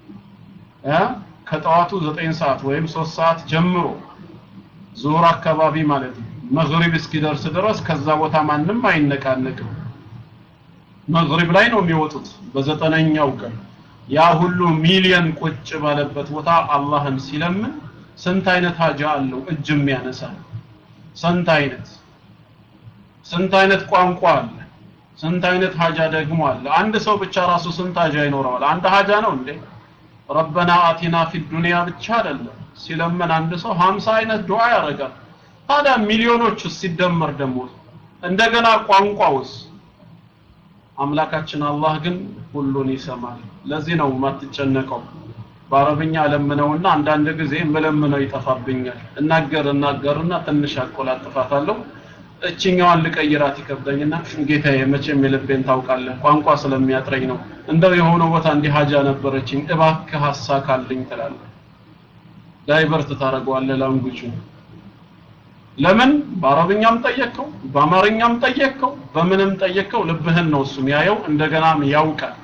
ከጠዋቱ 9 ሰዓት ወይም 3 ሰዓት ጀምሮ ዙር አካባቢ ማለት ነው መግሪብ እስኪደርስ ድረስ ከዛ ቦታ ማንም አይነቃነቅም መግሪብ ላይ ነው የሚወጡት በዘጠነኛው ቀን ያ ሁሉ ሚሊየን ቁጭ ባለበት ቦታ አላህን ሲለምን ስንት አይነት ሀጃ አለው እጅ የሚያነሳ ስንት አይነት ስንት አይነት ቋንቋ አለ ስንት አይነት ሀጃ ደግሞ አለ አንድ ሰው ብቻ ራሱ ስንት ሀጃ ይኖረዋል አንድ ሀጃ ነው እንዴ ረበና አቲና ፊ ዱንያ ብቻ አይደለም ሲለምን አንድ ሰው 50 አይነት ዱዓ ያደርጋል ታዲያ ሚሊዮኖች ሲደመር ደግሞ እንደገና ቋንቋውስ አምላካችን አላህ ግን ሁሉን ይሰማል ለዚህ ነው የማትጨነቀው በአረብኛ ለምነውና አንዳንድ ጊዜ መለምነው ይጠፋብኛል እናገር እናገርና ትንሽ አቆላጥፋታለሁ እችኛዋን ልቀይራት ይከብደኝና ጌታዬ መቼም የልቤን ታውቃለህ ቋንቋ ስለሚያጥረኝ ነው እንደው የሆነ ቦታ እንዲህ ሀጃ ነበረችኝ እባክህ አሳካልኝ ትላለህ ዳይቨርት ታደርገዋለህ ላንጉጁ ለምን በአረብኛም ጠየቅከው በአማርኛም ጠየቅከው በምንም ጠየቅከው ልብህን ነው እሱም ያየው እንደገናም ያውቃል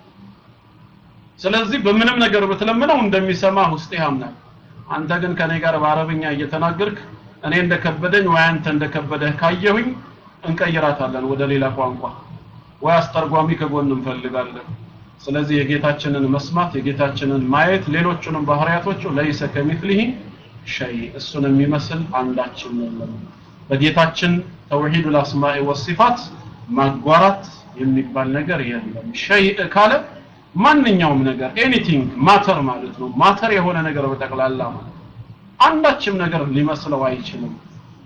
ስለዚህ በምንም ነገር ብትለምነው እንደሚሰማ ውስጥ ያምናል አንተ ግን ከኔ ጋር በአረብኛ እየተናገርክ እኔ እንደከበደኝ ወይ አንተ እንደከበደህ ካየሁኝ እንቀይራታለን ወደ ሌላ ቋንቋ ወይ አስተርጓሚ ከጎን እንፈልጋለን ስለዚህ የጌታችንን መስማት የጌታችንን ማየት ሌሎቹንም ባህሪያቶቹ ለይሰ ከሚፍሊሂ ሸይ እሱን የሚመስል አንዳችም የለም በጌታችን ተውሂዱል አስማኢ ወሲፋት ማጓራት የሚባል ነገር የለም ሸይ ካለ ማንኛውም ነገር ኤኒቲንግ ማተር ማለት ነው ማተር የሆነ ነገር በጠቅላላ ማለት አንዳችም ነገር ሊመስለው አይችልም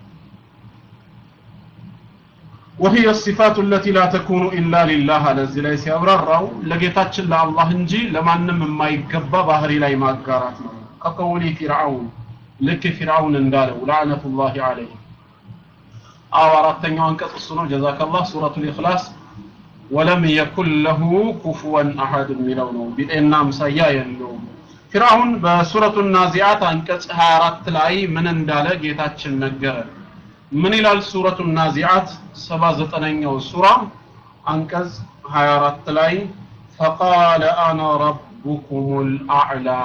وهي الصفات التي لا تكون إلا لله على الزلاي سيابرراو لقيتاتش الله انجي لما نم ما يقبى ظهري لا يماقارات كقولي فرعون لك فرعون اندالو لعنة الله عليه أو أردتني أنك تصنو جزاك الله سورة الإخلاص ولم يكن له كفوا أحد ملونه بإنا مسيا يلوم فرعون بسورة النازعات أنكس هارات لاي من اندالة جيتاتش النقرة من إلى سورة النازعات سبا زتنينيو سورة أنكز هارات لاي فقال أنا ربكم الأعلى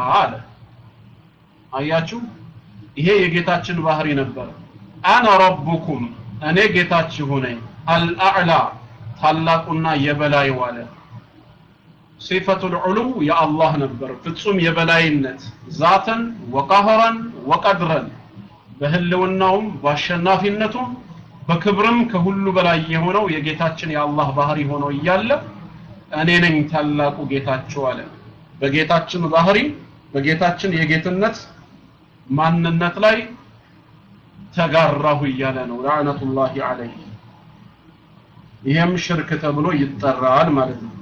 አያችሁ ይሄ የጌታችን ባህሪ ነበር አነ ረቡኩም እኔ ጌታችሁ ነኝ አልአዕላ ታላቁና የበላይ ዋለ ሲፈቱል ዑሉው የአላህ ነበር ፍጹም የበላይነት ዛተን ወቀህረን ወቀድረን በህልውናውም በአሸናፊነቱም በክብርም ከሁሉ በላይ የሆነው የጌታችን የአላህ ባህሪ ሆኖ እያለ እኔ ነኝ ታላቁ ጌታችሁ አለ በጌታችን ባህሪ በጌታችን የጌትነት ማንነት ላይ ተጋራሁ እያለ ነው ላዕነቱላሂ አለይህ ይህም ሽርክ ተብሎ ይጠራል ማለት ነው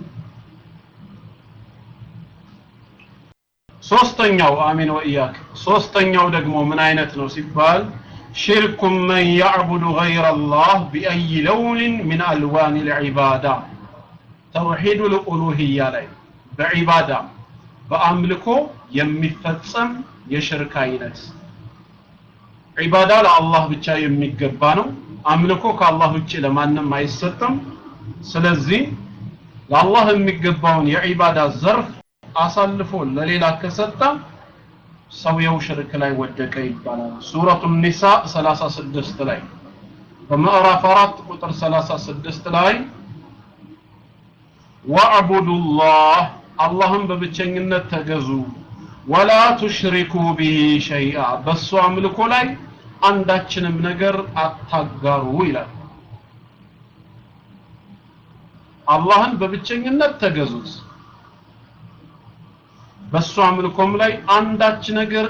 ሶስተኛው አሚን ወኢያክ ሶስተኛው ደግሞ ምን አይነት ነው ሲባል ሽርኩ መን ያዕቡዱ ገይረ አላህ ቢአይ ለውንን ምን አልዋን ልዒባዳ ተውሒዱ ልኡሉህያ ላይ በዒባዳ በአምልኮ የሚፈጸም የሽርክ አይነት ዒባዳ ለአላህ ብቻ የሚገባ ነው አምልኮ ከአላህ ውጭ ለማንም አይሰጥም ስለዚህ ለአላህ የሚገባውን የዒባዳ ዘርፍ አሳልፎ ለሌላ ከሰጠ ሰውየው ሽርክ ላይ ወደቀ ይባላል ሱረቱ ኒሳ 36 ላይ በምዕራፍ 4 ቁጥር 36 ላይ ወዕቡዱ ላህ አላህን በብቸኝነት ተገዙ ወላ ቱሽሪኩ ቢሂ ሸይአ በሱ አምልኮ ላይ አንዳችንም ነገር አታጋሩ ይላል አላህን በብቸኝነት ተገዙት በሱ አምልኮም ላይ አንዳች ነገር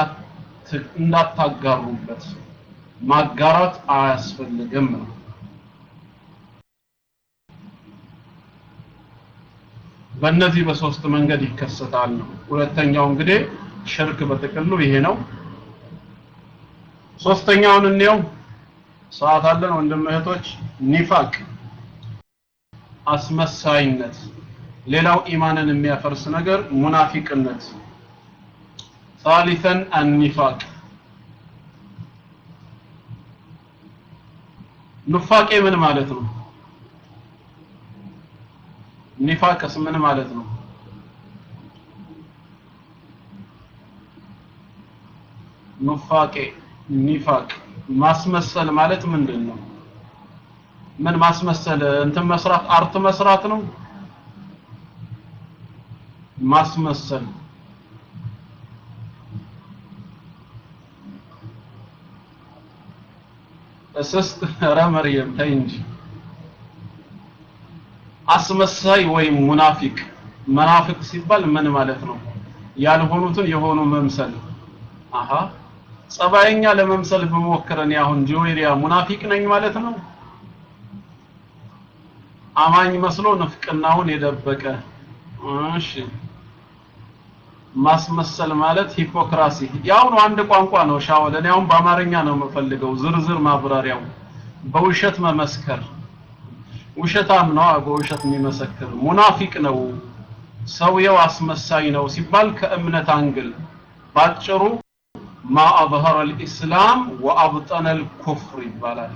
እንዳታጋሩበት ማጋራት አያስፈልግም ነው በእነዚህ በሶስት መንገድ ይከሰታል ነው ሁለተኛው እንግዲህ ሽርክ በጥቅሉ ይሄ ነው ሶስተኛውን እንየው ሰዓት አለን ወንድም እህቶች ኒፋቅ አስመሳይነት ሌላው ኢማንን የሚያፈርስ ነገር ሙናፊቅነት ثالثا النفاق ኑፋቄ ምን ማለት ነው ኒፋቅስ ምን ማለት ነው ኑፋቄ ኒፋቅ ማስመሰል ማለት ምንድን ነው ምን ማስመሰል እንትን መስራት አርት መስራት ነው ማስመሰል እስስት ኧረ መርየም ተይ እንጂ አስመሳይ ወይም ሙናፊቅ መናፍቅ ሲባል ምን ማለት ነው ያልሆኑትን የሆኑ መምሰል አሃ ጸባየኛ ለመምሰል ብሞክረን አሁን ጆይሪያ ሙናፊቅ ነኝ ማለት ነው አማኝ መስሎ ንፍቅናውን የደበቀ እሺ ማስመሰል ማለት ሂፖክራሲ ያው ነው አንድ ቋንቋ ነው ሻወል እኔ አሁን በአማርኛ ነው የምፈልገው ዝርዝር ማብራሪያው በውሸት መመስከር ውሸታም ነው በውሸት የሚመሰክር ሙናፊቅ ነው ሰውየው አስመሳይ ነው ሲባል ከእምነት አንግል ባጭሩ ማ አظهر الاسلام وابطن الكفر ይባላል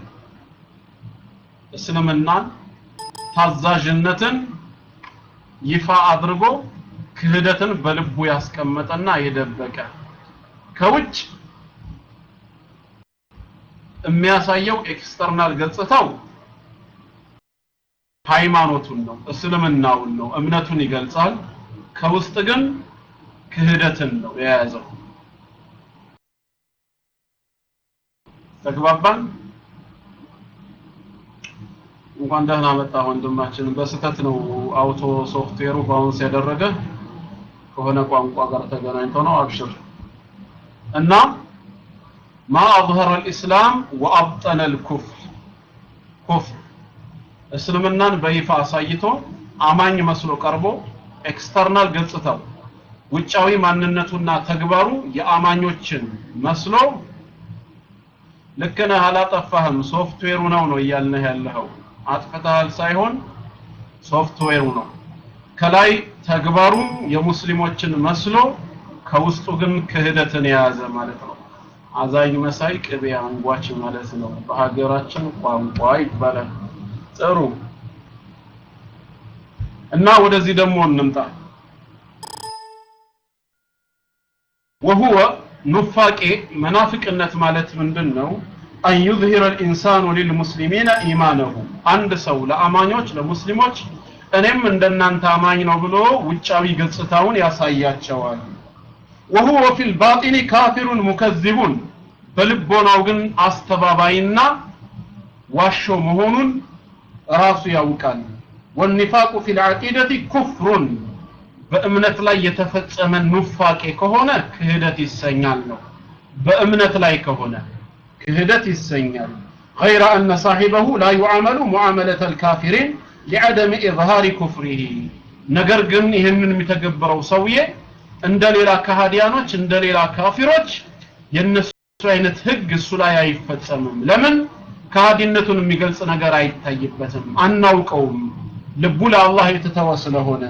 እስልምናን ታዛዥነትን ይፋ አድርጎ ክህደትን በልቡ ያስቀመጠና የደበቀ ከውጭ የሚያሳየው ኤክስተርናል ገጽታው ሃይማኖቱን ነው እስልምናውን ነው እምነቱን ይገልጻል ከውስጥ ግን ክህደትን ነው የያዘው ተግባባን እንኳን ደህና መጣ ወንድማችን በስተት ነው አውቶ ሶፍትዌሩ ባውንስ ያደረገ ከሆነ ቋንቋ ጋር ተገናኝቶ ነው አብሽር እና ما أظهر الإسلام وأبطن الكفر كفر እስልምናን በይፋ አሳይቶ አማኝ መስሎ ቀርቦ ኤክስተርናል ገጽታው ውጫዊ ማንነቱና ተግባሩ የአማኞችን መስሎ ልክ ነህ አላጠፋህም ሶፍትዌሩ ነው ነው እያልነህ ያለኸው አጥፍተሃል ሳይሆን ሶፍትዌሩ ነው ከላይ ተግባሩ የሙስሊሞችን መስሎ ከውስጡ ግን ክህደትን የያዘ ማለት ነው አዛኝ መሳይ ቅቤ አንጓች ማለት ነው በሀገራችን ቋንቋ ይባላል ጥሩ እና ወደዚህ ደግሞ እንምጣ وهو ኑፋቄ መናፍቅነት ማለት ምንድን ነው አን ዩዝሂረ ልኢንሳኑ ሊልሙስሊሚነ ኢማነሁ አንድ ሰው ለአማኞች ለሙስሊሞች እኔም እንደናንተ አማኝ ነው ብሎ ውጫዊ ገጽታውን ያሳያቸዋል ወሁወ ፊ ልባጢኒ ካፊሩን ሙከዚቡን በልቦናው ግን አስተባባይና ዋሾ መሆኑን ራሱ ያውቃል ወኒፋቁ ፊ ልዓቂደቲ ኩፍሩን በእምነት ላይ የተፈጸመ ኑፋቄ ከሆነ ክህደት ይሰኛል ነው በእምነት ላይ ከሆነ ክህደት ይሰኛል غير أن صاحبه لا يعامل معاملة الكافرين لعدم إظهار كفره ነገር ግን ይህንን የሚተገብረው ሰውዬ እንደ ሌላ ከሃዲያኖች እንደ ሌላ ካፊሮች የነሱ አይነት ህግ እሱ ላይ አይፈጸምም ለምን ከሃዲነቱን የሚገልጽ ነገር አይታይበትም አናውቀውም ልቡ ለአላህ የተተወ ስለሆነ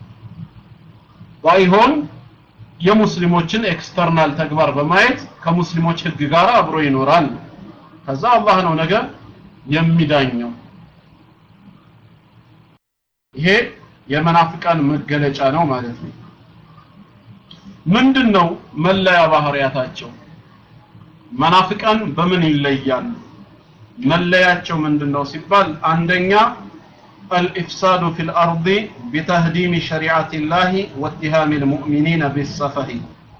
ባይሆን የሙስሊሞችን ኤክስተርናል ተግባር በማየት ከሙስሊሞች ህግ ጋር አብሮ ይኖራል ከዛ አላህ ነው ነገር የሚዳኘው ይሄ የመናፍቃን መገለጫ ነው ማለት ነው ምንድነው መለያ ባህሪያታቸው መናፍቃን በምን ይለያሉ መለያቸው ምንድነው ሲባል አንደኛ الإفساد في الأرض بتهديم شريعة الله واتهام المؤمنين بالسفه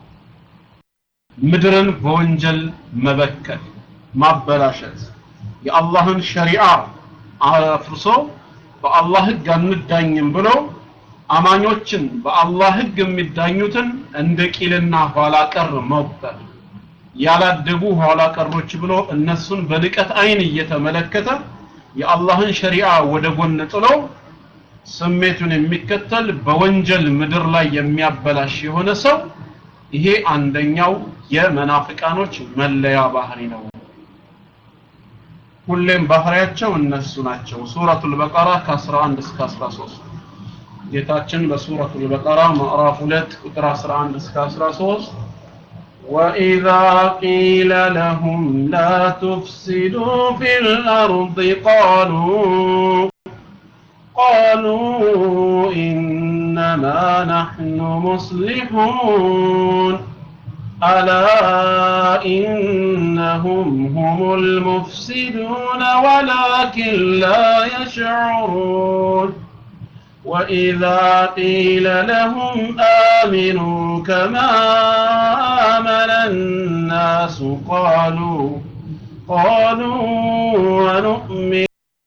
ምድርን በወንጀል መበከል ማበላሸት የአላህን ሸሪዓ አፍርሶ በአላህ ህግ አንዳኝም ብሎ አማኞችን በአላህ ህግ የሚዳኙትን እንደ ቂልና ኋላ ቀር መቁጠር ያላደጉ ኋላ ቀሮች ብሎ እነሱን በንቀት አይን እየተመለከተ የአላህን ሸሪዓ ወደ ጎን ጥሎ ስሜቱን የሚከተል በወንጀል ምድር ላይ የሚያበላሽ የሆነ ሰው ይሄ አንደኛው የመናፍቃኖች መለያ ባህሪ ነው ሁሌም ባህሪያቸው እነሱ ናቸው ሱረቱል በቀራ ከ11 እስከ 13 ጌታችን በሱረቱል በቀራ ምዕራፍ 2 ቁጥር 11 እስከ 13 وإذا قيل لهم لا تفسدوا في الأرض قالوا قالوا إنما نحن مصلحون ألا إنهم هم المفسدون ولكن لا يشعرون وإذا قيل لهم آمنوا كما آمن الناس قالوا قالوا ونؤمن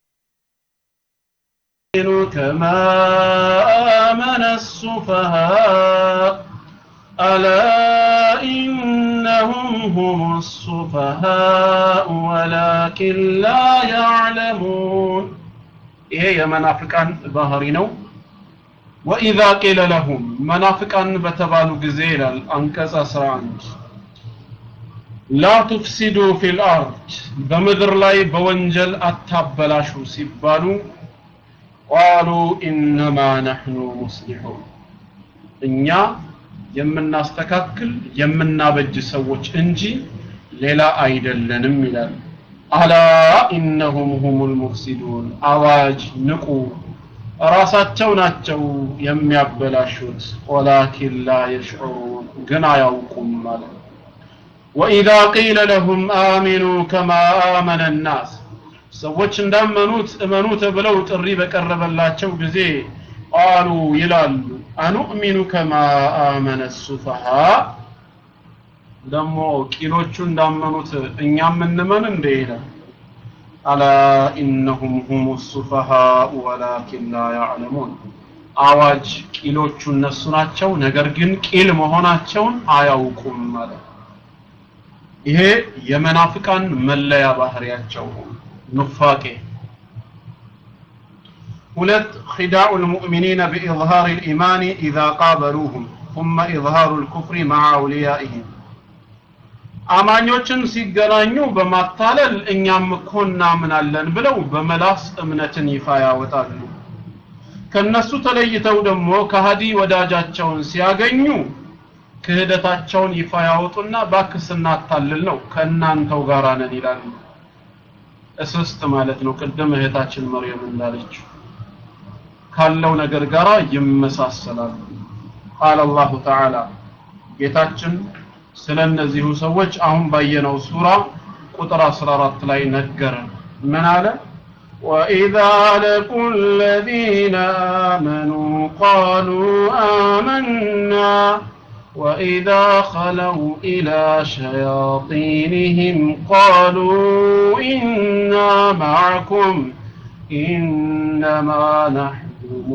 كما آمن السفهاء ألا إنهم هم السفهاء ولكن لا يعلمون ይሄ የመናፍቃን ባህሪ ነው ወኢዛ ቂለ ለሁም መናፍቃን በተባሉ ጊዜ ይላል አንቀጽ 11 ላ ቱፍሲዱ ፊል አርድ በምድር ላይ በወንጀል አታበላሹ ሲባሉ ቃሉ ኢነማ ነሕኑ ሙስሊሑን እኛ የምናስተካክል የምናበጅ ሰዎች እንጂ ሌላ አይደለንም ይላል አላ ኢነሁም ሁሙል ሙፍሲዱን አዋጅ ንቁ ራሳቸው ናቸው የሚያበላሹት ወላኪን ላ የሽዑሩን ግን አያውቁም ማለት ወኢዛ ቂለ ለሁም አሚኑ ከማ አመነ ናስ ሰዎች እንዳመኑት እመኑ ተብለው ጥሪ በቀረበላቸው ጊዜ ቃሉ ይላሉ አኑእሚኑ ከማ አመነ ሱፈሃ ደግሞ ቂሎቹ እንዳመኑት እኛም እንመን እንደ ይላል አላ ኢነሁም ሁሙ ሱፈሃኡ ወላኪን ላ ያዕለሙን አዋጅ ቂሎቹ እነሱ ናቸው ነገር ግን ቂል መሆናቸውን አያውቁም ማለት ይሄ የመናፍቃን መለያ ባህሪያቸው ኑፋቄ ሁለት ኺዳኡ ልሙእሚኒነ ቢኢዝሃር ልኢማኒ ኢዛ ቃበሉሁም ثم ኢዝሃሩ ልኩፍሪ መዓ አውልያኢህም አማኞችን ሲገናኙ በማታለል እኛም እኮ እናምናለን ብለው በመላስ እምነትን ይፋ ያወጣሉ ከነሱ ተለይተው ደግሞ ከሃዲ ወዳጃቸውን ሲያገኙ ክህደታቸውን ይፋ ያወጡና ባክ ስናታልል ነው ከእናንተው ጋር ነን ይላሉ እስስት ማለት ነው ቅድም እህታችን መርየም እንዳለችው ካለው ነገር ጋር ይመሳሰላሉ ቃል አላሁ ተዓላ ጌታችን ስለ እነዚሁ ሰዎች አሁን ባየነው ሱራ ቁጥር 14 ላይ ነገረን ምን አለ وإذا لقوا الذين آمنوا قالوا آمنا وإذا خلوا إلى شياطينهم قالوا إنا معكم إنما نحن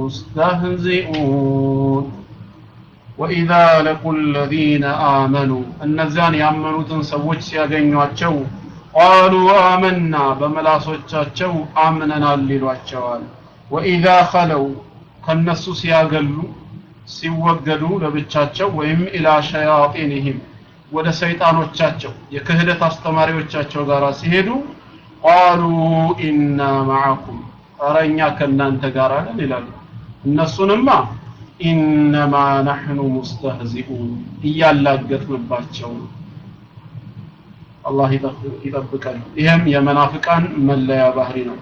مستهزئون وإذا لقوا الذين آمنوا النزان يأمنوا تنسوج سيغنوا ቃሉ አመና በመላሶቻቸው አምነናል ይሏቸዋል ወኢዛ ኸለው ከነሱ ሲያገሉ ሲወገዱ ለብቻቸው ወይም ኢላ ሸያጢንህም ወደ ሰይጣኖቻቸው የክህደት አስተማሪዎቻቸው ጋር ሲሄዱ ቃሉ ኢና ማዓኩም ኧረ እኛ ከእናንተ ጋር ነን ይላሉ እነሱንማ ኢነማ ናሕኑ ሙስተህዚኡን እያላገጥንባቸው ነው አላህ ይጠብቀን ይህም የመናፍቃን መለያ ባህሪ ነው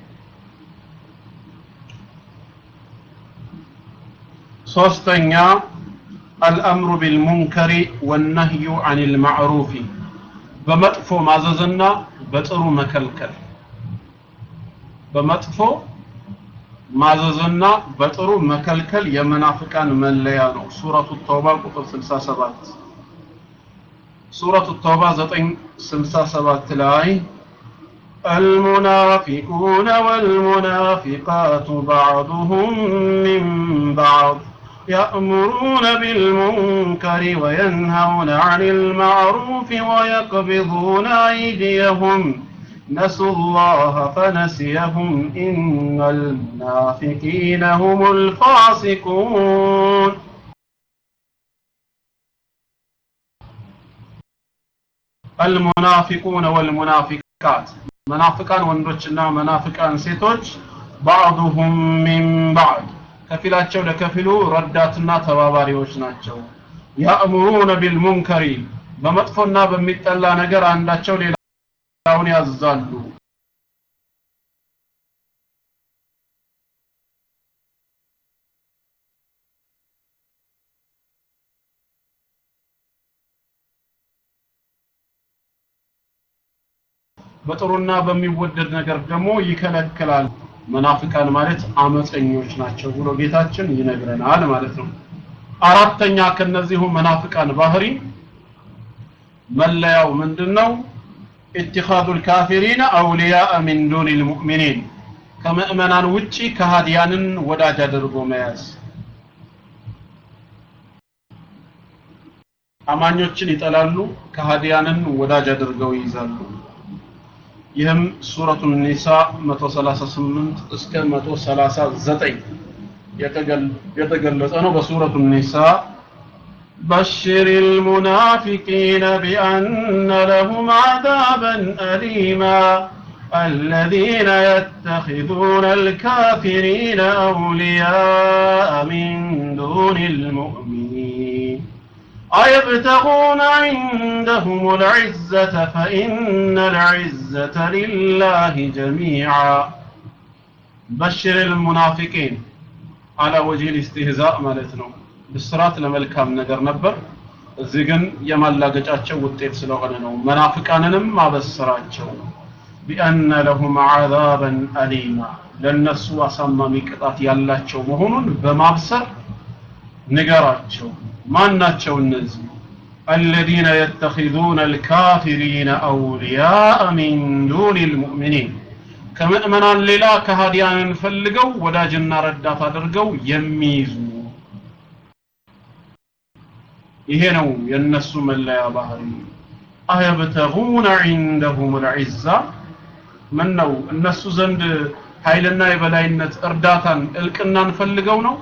ሶስተኛ አልአምሩ ቢልሙንከሪ ወነህዩ አን ልማዕሩፊ በመጥፎ ማዘዝና በጥሩ መከልከል በመጥፎ ማዘዝና በጥሩ መከልከል የመናፍቃን መለያ ነው ሱረቱ ተውባ ቁጥር 67 ሱረቱ ተውባ 967 ላይ المنافقون والمنافقات بعضهم من بعض يأمرون بالمنكر وينهون عن المعروف ويقبضون أيديهم نسوا الله فنسيهم إن المنافقين هم الفاسقون المنافقون والمنافقات منافقان ወንዶችና መናፍቃን ሴቶች بعضهم من بعض ከፊላቸው ለከፊሉ ረዳትና ተባባሪዎች ናቸው ያእሙሩነ ቢልሙንከሪ በመጥፎና በሚጠላ ነገር አንዳቸው ሌላውን ያዛሉ በጥሩና በሚወደድ ነገር ደግሞ ይከለክላል መናፍቃን ማለት አመፀኞች ናቸው ብሎ ጌታችን ይነግረናል ማለት ነው አራተኛ ከነዚሁ መናፍቃን ባህሪ መለያው ምንድነው اتخاذ الكافرين أولياء من دون المؤمنين ከምእመናን ውጪ ከሃዲያንን ወዳጅ አድርጎ መያዝ አማኞችን ይጠላሉ ከሃዲያንን ወዳጅ አድርገው ይይዛሉ ይህም ሱረቱ ኒሳ 138 እስከ 139 የተገለጸ ነው በሱረቱ ኒሳ بشر المنافقين بأن لهم عذابا أليما الذين يتخذون الكافرين أولياء من دون المؤمنين أيبتغون عندهم العزة فإن العزة لله جميعا بشر المنافقين على وجه الاستهزاء مالتنا ብስራት ለመልካም ነገር ነበር እዚህ ግን የማላገጫቸው ውጤት ስለሆነ ነው መናፍቃንንም አበስራቸው ቢአነ ለሁም ዓዛበን አሊማ ለእነሱ አሳማሚ ቅጣት ያላቸው መሆኑን በማብሰር ንገራቸው ማን ናቸው እነዚህ الذين يتخذون الكافرين أولياء من دون المؤمنين كمؤمنان للا كهاديان فلقوا وداجنا ردات አድርገው የሚይዙ ይሄ ነው የነሱ መለያ ባህሪ አየብተጉነ ዒንደሁም ልዒዛ ምን ነው እነሱ ዘንድ ኃይልና የበላይነት እርዳታን እልቅናን ፈልገው ነው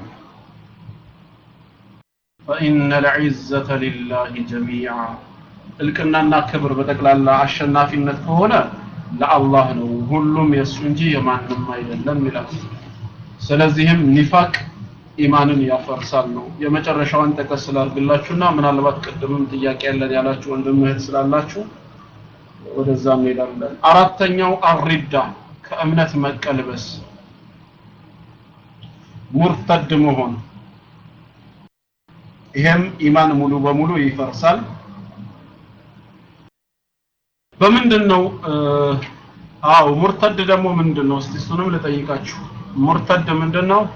فإن العزة لله جميعا እልቅናና ክብር በጠቅላላ አሸናፊነት ከሆነ ለአላህ ነው ሁሉም የእሱ እንጂ የማንም አይደለም ይላል ስለዚህም ኒፋቅ ኢማንን ያፈርሳል ነው የመጨረሻዋን ጠቀስ ስላርግላችሁና ምናልባት ቅድምም ጥያቄ ያለን ያላችሁ ወንድም እህት ስላላችሁ ወደዛ እንሄዳለን አራተኛው አሪዳ ከእምነት መቀልበስ ሙርተድ መሆን ይሄም ኢማን ሙሉ በሙሉ ይፈርሳል በምንድን ነው አዎ ሙርተድ ደግሞ ምንድን ነው እስቲ እሱንም ልጠይቃችሁ ሙርተድ ምንድን ነው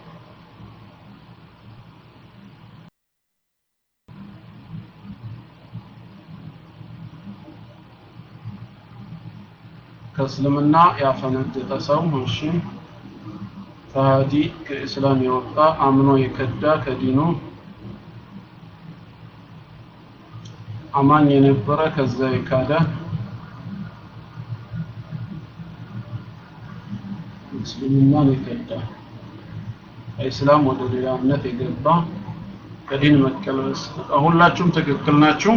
ከእስልምና ያፈነገጠ ሰው እሺ ከሃዲ ከእስላም የወጣ አምኖ የከዳ ከዲኑ አማኝ የነበረ ከዛ የካደ እስልምናን የከዳ ከእስላም ወደ ሌላ እምነት የገባ ከዲን መቀልበስ ሁላችሁም ትክክል ናችሁ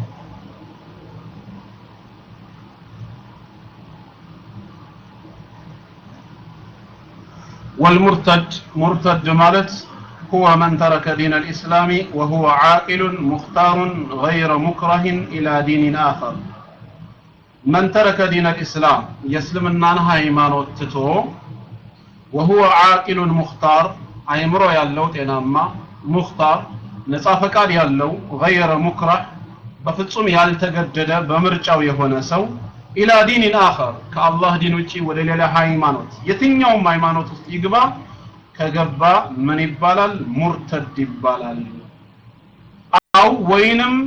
والمرتد مرتد مالت هو من ترك دين الإسلام وهو عاقل مختار غير مكره إلى دين آخر من ترك دين الإسلام يسلم النانها إيمان وتتو وهو عاقل مختار أيمرو يالو تناما مختار نصافك يالو غير مكره بفتصم يالتقدد بمرجع يهون سو ኢላ ዲንን አኸር ከአላህ ዲን ውጪ ወደ ሌላ ሃይማኖት የትኛውም ሃይማኖት ውስጥ ይግባ ከገባ ምን ይባላል ሙርተድ ይባላል አው ወይንም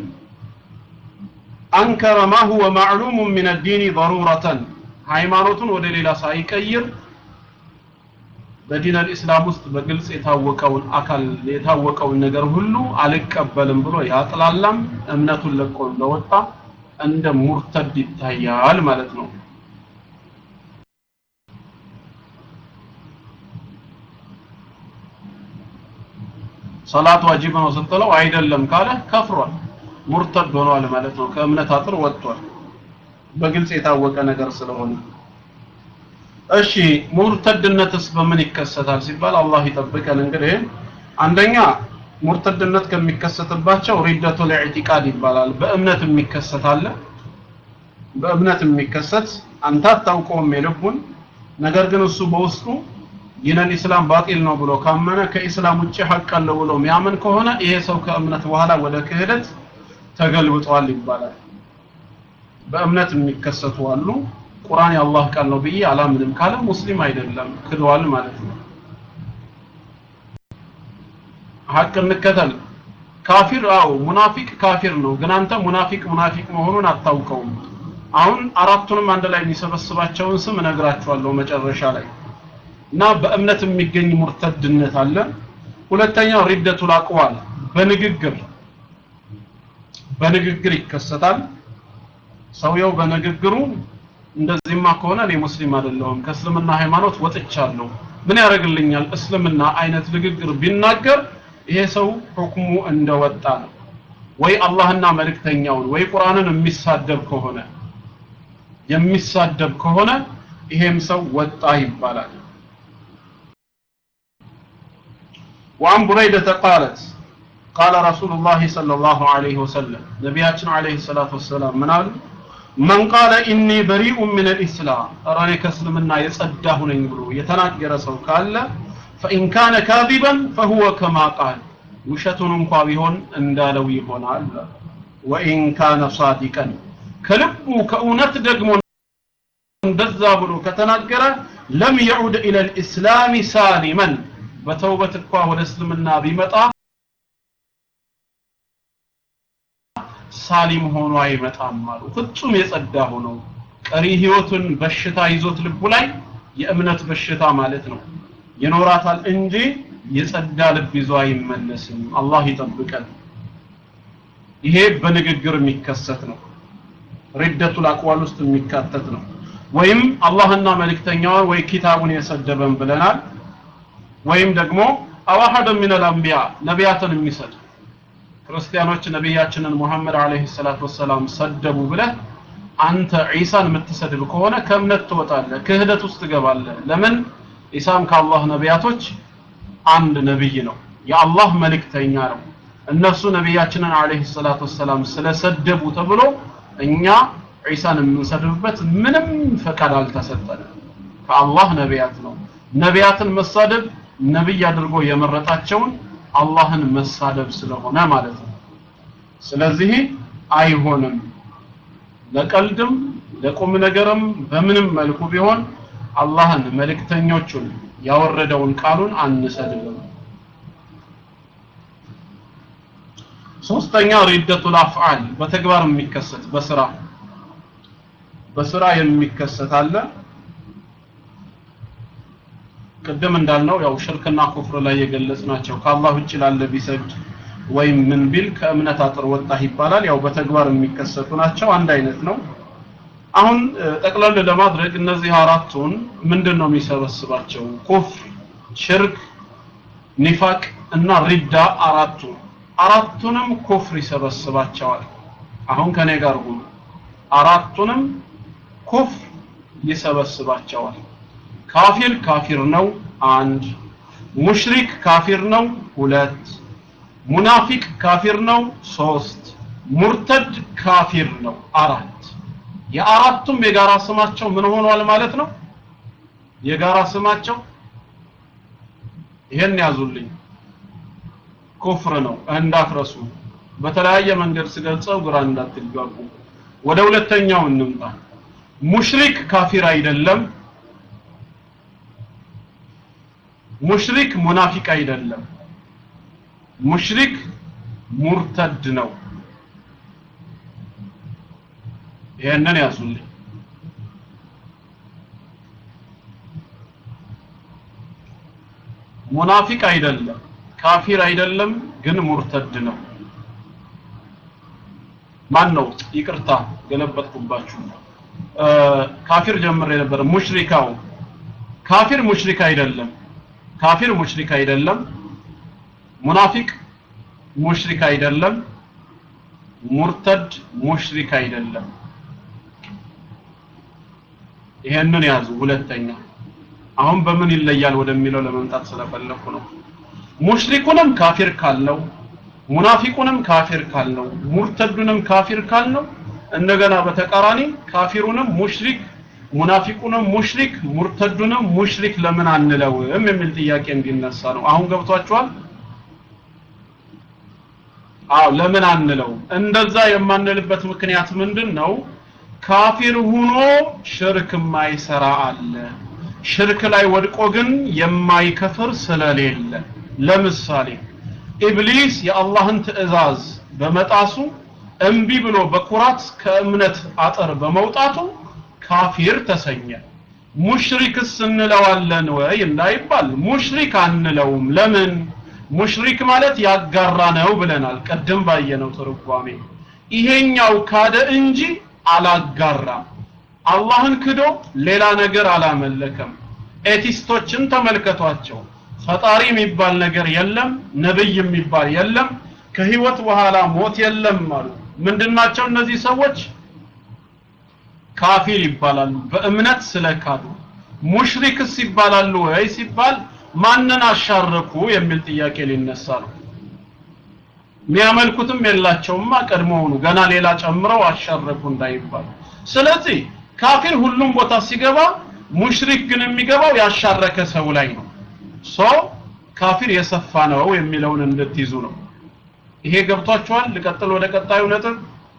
አንከረ ማ ሁወ ማዕሉሙ ምን ዲን ضرورة ሃይማኖቱን ወደ ሌላ ሳይቀይር በዲን አልኢስላም ውስጥ በግልጽ የታወቀውን አካል የታወቀውን ነገር ሁሉ አልቀበልም ብሎ ያጥላላም እምነቱን ለቆ እንደወጣ እንደ ሙርተድ ይታያል ማለት ነው ሰላት ዋጅብ ነው ስትለው አይደለም ካለ ከፍሯል ሙርተድ ሆኗል ማለት ነው ከእምነት አጥር ወጥቷል በግልጽ የታወቀ ነገር ስለሆነ እሺ ሙርተድነትስ በምን ይከሰታል ሲባል አላህ ይጠብቀን እንግዲህ አንደኛ ሙርተድነት ከሚከሰትባቸው ሪደቱል ኢዕቲቃድ ይባላል በእምነት የሚከሰት አለ በእምነት የሚከሰት አንተ አታውቀውም የልቡን ነገር ግን እሱ በውስጡ ዲነል ኢስላም ባጢል ነው ብሎ ካመነ ከኢስላም ውጭ ሐቅ አለው ብሎ የሚያምን ከሆነ ይሄ ሰው ከእምነት በኋላ ወደ ክህደት ተገልብጧል ይባላል በእምነት የሚከሰቱ አሉ ቁርአን የአላህ ቃል ነው ብዬ አላምንም ካለ ሙስሊም አይደለም ክዷል ማለት ነው ሐቅ እንከተል ካፊር አው ሙናፊቅ ካፊር ነው ግን አንተ ሙናፊቅ ሙናፊቅ መሆኑን አታውቀውም አሁን አራቱንም አንድ ላይ የሚሰበስባቸውን ስም እነግራችኋለሁ መጨረሻ ላይ እና በእምነት የሚገኝ ሙርተድነት አለ ሁለተኛው ሪደቱል አቅዋል በንግግር በንግግር ይከሰታል ሰውየው በንግግሩ እንደዚህማ ከሆነ እኔ ሙስሊም አይደለሁም ከእስልምና ሃይማኖት ወጥቻለሁ ምን ያደርግልኛል እስልምና አይነት ንግግር ቢናገር ይሄ ሰው ሁክሙ እንደወጣ ነው ወይ አላህና መልእክተኛውን ወይ ቁርአንን የሚሳደብ ከሆነ የሚሳደብ ከሆነ ይሄም ሰው ወጣ ይባላል وعن بريدة قالت قال رسول الله صلى الله عليه وسلم نبياتنا عليه الصلاة والسلام من قال من قال إني بريء من الإسلام أراني كسلمنا يصداه نيبرو يتناقر سو قال فإن كان كاذبا فهو كما قال ውሸቱን እንኳ ቢሆን እንዳለው ይሆናል ወኢን ካነ ሳዲቀን ከልቡ ከእውነት ደግሞ እንደዛ ብሎ ከተናገረ ለም የዑድ ኢለ ልእስላም ሳሊመን በተውበት እንኳ ወደ እስልምና ቢመጣ ሳሊም ሆኖ አይመጣም አሉ ፍጹም የጸዳ ሆኖ ቀሪ ህይወቱን በሽታ ይዞት ልቡ ላይ የእምነት በሽታ ማለት ነው ይኖራታል እንጂ የጸዳ ልብ ይዞ አይመለስም አላህ ይጠብቀን ይሄ በንግግር የሚከሰት ነው ሪደቱል አቅዋል ውስጥ የሚካተት ነው ወይም አላህና መልእክተኛውን ወይ ኪታቡን የሰደበን ብለናል ወይም ደግሞ አዋሐደ ሚነል አንቢያ ነቢያትን የሚሰድ ክርስቲያኖች ነቢያችንን ሙሐመድ አለይሂ ሰላቱ ወሰላም ሰደቡ ብለህ አንተ ዒሳን የምትሰድብ ከሆነ ከእምነት ትወጣለህ ክህደት ውስጥ ትገባለህ ለምን ዒሳም ከአላህ ነቢያቶች አንድ ነብይ ነው የአላህ መልእክተኛ ነው እነሱ ነቢያችንን አለይሂ ሰላቱ ወሰላም ስለሰደቡ ተብሎ እኛ ዒሳን የምንሰድብበት ምንም ፈቃድ አልተሰጠንም ከአላህ ነቢያት ነው ነቢያትን መሳደብ ነብይ አድርጎ የመረጣቸውን አላህን መሳደብ ስለሆነ ማለት ነው ስለዚህ አይሆንም ለቀልድም ለቁም ነገርም በምንም መልኩ ቢሆን አላህን መልእክተኞቹን ያወረደውን ቃሉን አንሰድብም ሶስተኛ ሪደቱል አፍዓል በተግባር የሚከሰት በስራ በስራ የሚከሰት አለ ቅድም እንዳልነው ያው ሽርክና ኩፍር ላይ የገለጽናቸው ከአላህ ውጭ ላለ ቢሰግድ ወይም ምን ቢል ከእምነት አጥር ወጣህ ይባላል ያው በተግባር የሚከሰቱ ናቸው አንድ አይነት ነው አሁን ጠቅለል ለማድረግ እነዚህ አራቱን ምንድን ነው የሚሰበስባቸው ኩፍር ሽርክ ኒፋቅ እና ሪዳ አራቱ አራቱንም ኩፍር ይሰበስባቸዋል አሁን ከኔ ጋር ሁኑ አራቱንም ኩፍር ይሰበስባቸዋል ካፊር ካፊር ነው አንድ ሙሽሪክ ካፊር ነው ሁለት ሙናፊቅ ካፊር ነው ሶስት ሙርተድ ካፊር ነው አራት የአራቱም የጋራ ስማቸው ምን ሆኗል ማለት ነው የጋራ ስማቸው ይሄን ያዙልኝ ኩፍር ነው እንዳትረሱ በተለያየ መንገድ ስገልጸው ግራ እንዳትጋቡ ወደ ሁለተኛው እንምጣ ሙሽሪክ ካፊር አይደለም ሙሽሪክ ሙናፊቅ አይደለም ሙሽሪክ ሙርተድ ነው ይሄንን ያዙልኝ ሙናፊቅ አይደለም ካፊር አይደለም ግን ሙርተድ ነው ማን ነው ይቅርታ ገለበጥኩባችሁ ካፊር ጀምሬ ነበር ሙሽሪካው ካፊር ሙሽሪክ አይደለም ካፊር ሙሽሪክ አይደለም ሙናፊቅ ሙሽሪክ አይደለም ሙርተድ ሙሽሪክ አይደለም ይሄንን ያዙ ሁለተኛ አሁን በምን ይለያል ወደሚለው ለመምጣት ስለፈለኩ ነው ሙሽሪኩንም ካፊር ካልነው ሙናፊቁንም ካፊር ካልነው ሙርተዱንም ካፊር ካልነው እንደገና በተቃራኒ ካፊሩንም ሙሽሪክ ሙናፊቁንም ሙሽሪክ ሙርተዱንም ሙሽሪክ ለምን አንለውም የሚል ጥያቄ እንዲነሳ ነው አሁን ገብቷችኋል አዎ ለምን አንለው እንደዛ የማንልበት ምክንያት ምንድን ነው ካፊር ሁኖ ሽርክ የማይሰራ አለ ሽርክ ላይ ወድቆ ግን የማይከፍር ስለሌለ ለምሳሌ ኢብሊስ የአላህን ትእዛዝ በመጣሱ እምቢ ብሎ በኩራት ከእምነት አጥር በመውጣቱ ካፊር ተሰኘ ሙሽሪክስ እንለዋለን ወይ እንዳይባል ሙሽሪክ አንለውም ለምን ሙሽሪክ ማለት ያጋራ ነው ብለናል ቀደም ባየነው ትርጓሜ ይሄኛው ካደ እንጂ አላጋራም አላህን ክዶ ሌላ ነገር አላመለከም ኤቲስቶችን ተመልከቷቸው ፈጣሪ የሚባል ነገር የለም ነብይ የሚባል የለም ከህይወት በኋላ ሞት የለም አሉ ምንድናቸው እነዚህ ሰዎች ካፊር ይባላሉ በእምነት ስለካዱ ሙሽሪክስ ይባላሉ ወይ ሲባል ማንን አሻረኩ የሚል ጥያቄ ሊነሳ ነው የሚያመልኩትም የላቸውማ ቀድሞውኑ ገና ሌላ ጨምረው አሻረኩ እንዳይባል ስለዚህ ካፊር ሁሉም ቦታ ሲገባ ሙሽሪክ ግን የሚገባው ያሻረከ ሰው ላይ ነው ሶ ካፊር የሰፋ ነው የሚለውን እንድትይዙ ነው ይሄ ገብቷችኋል ልቀጥል ወደ ቀጣዩ ነጥብ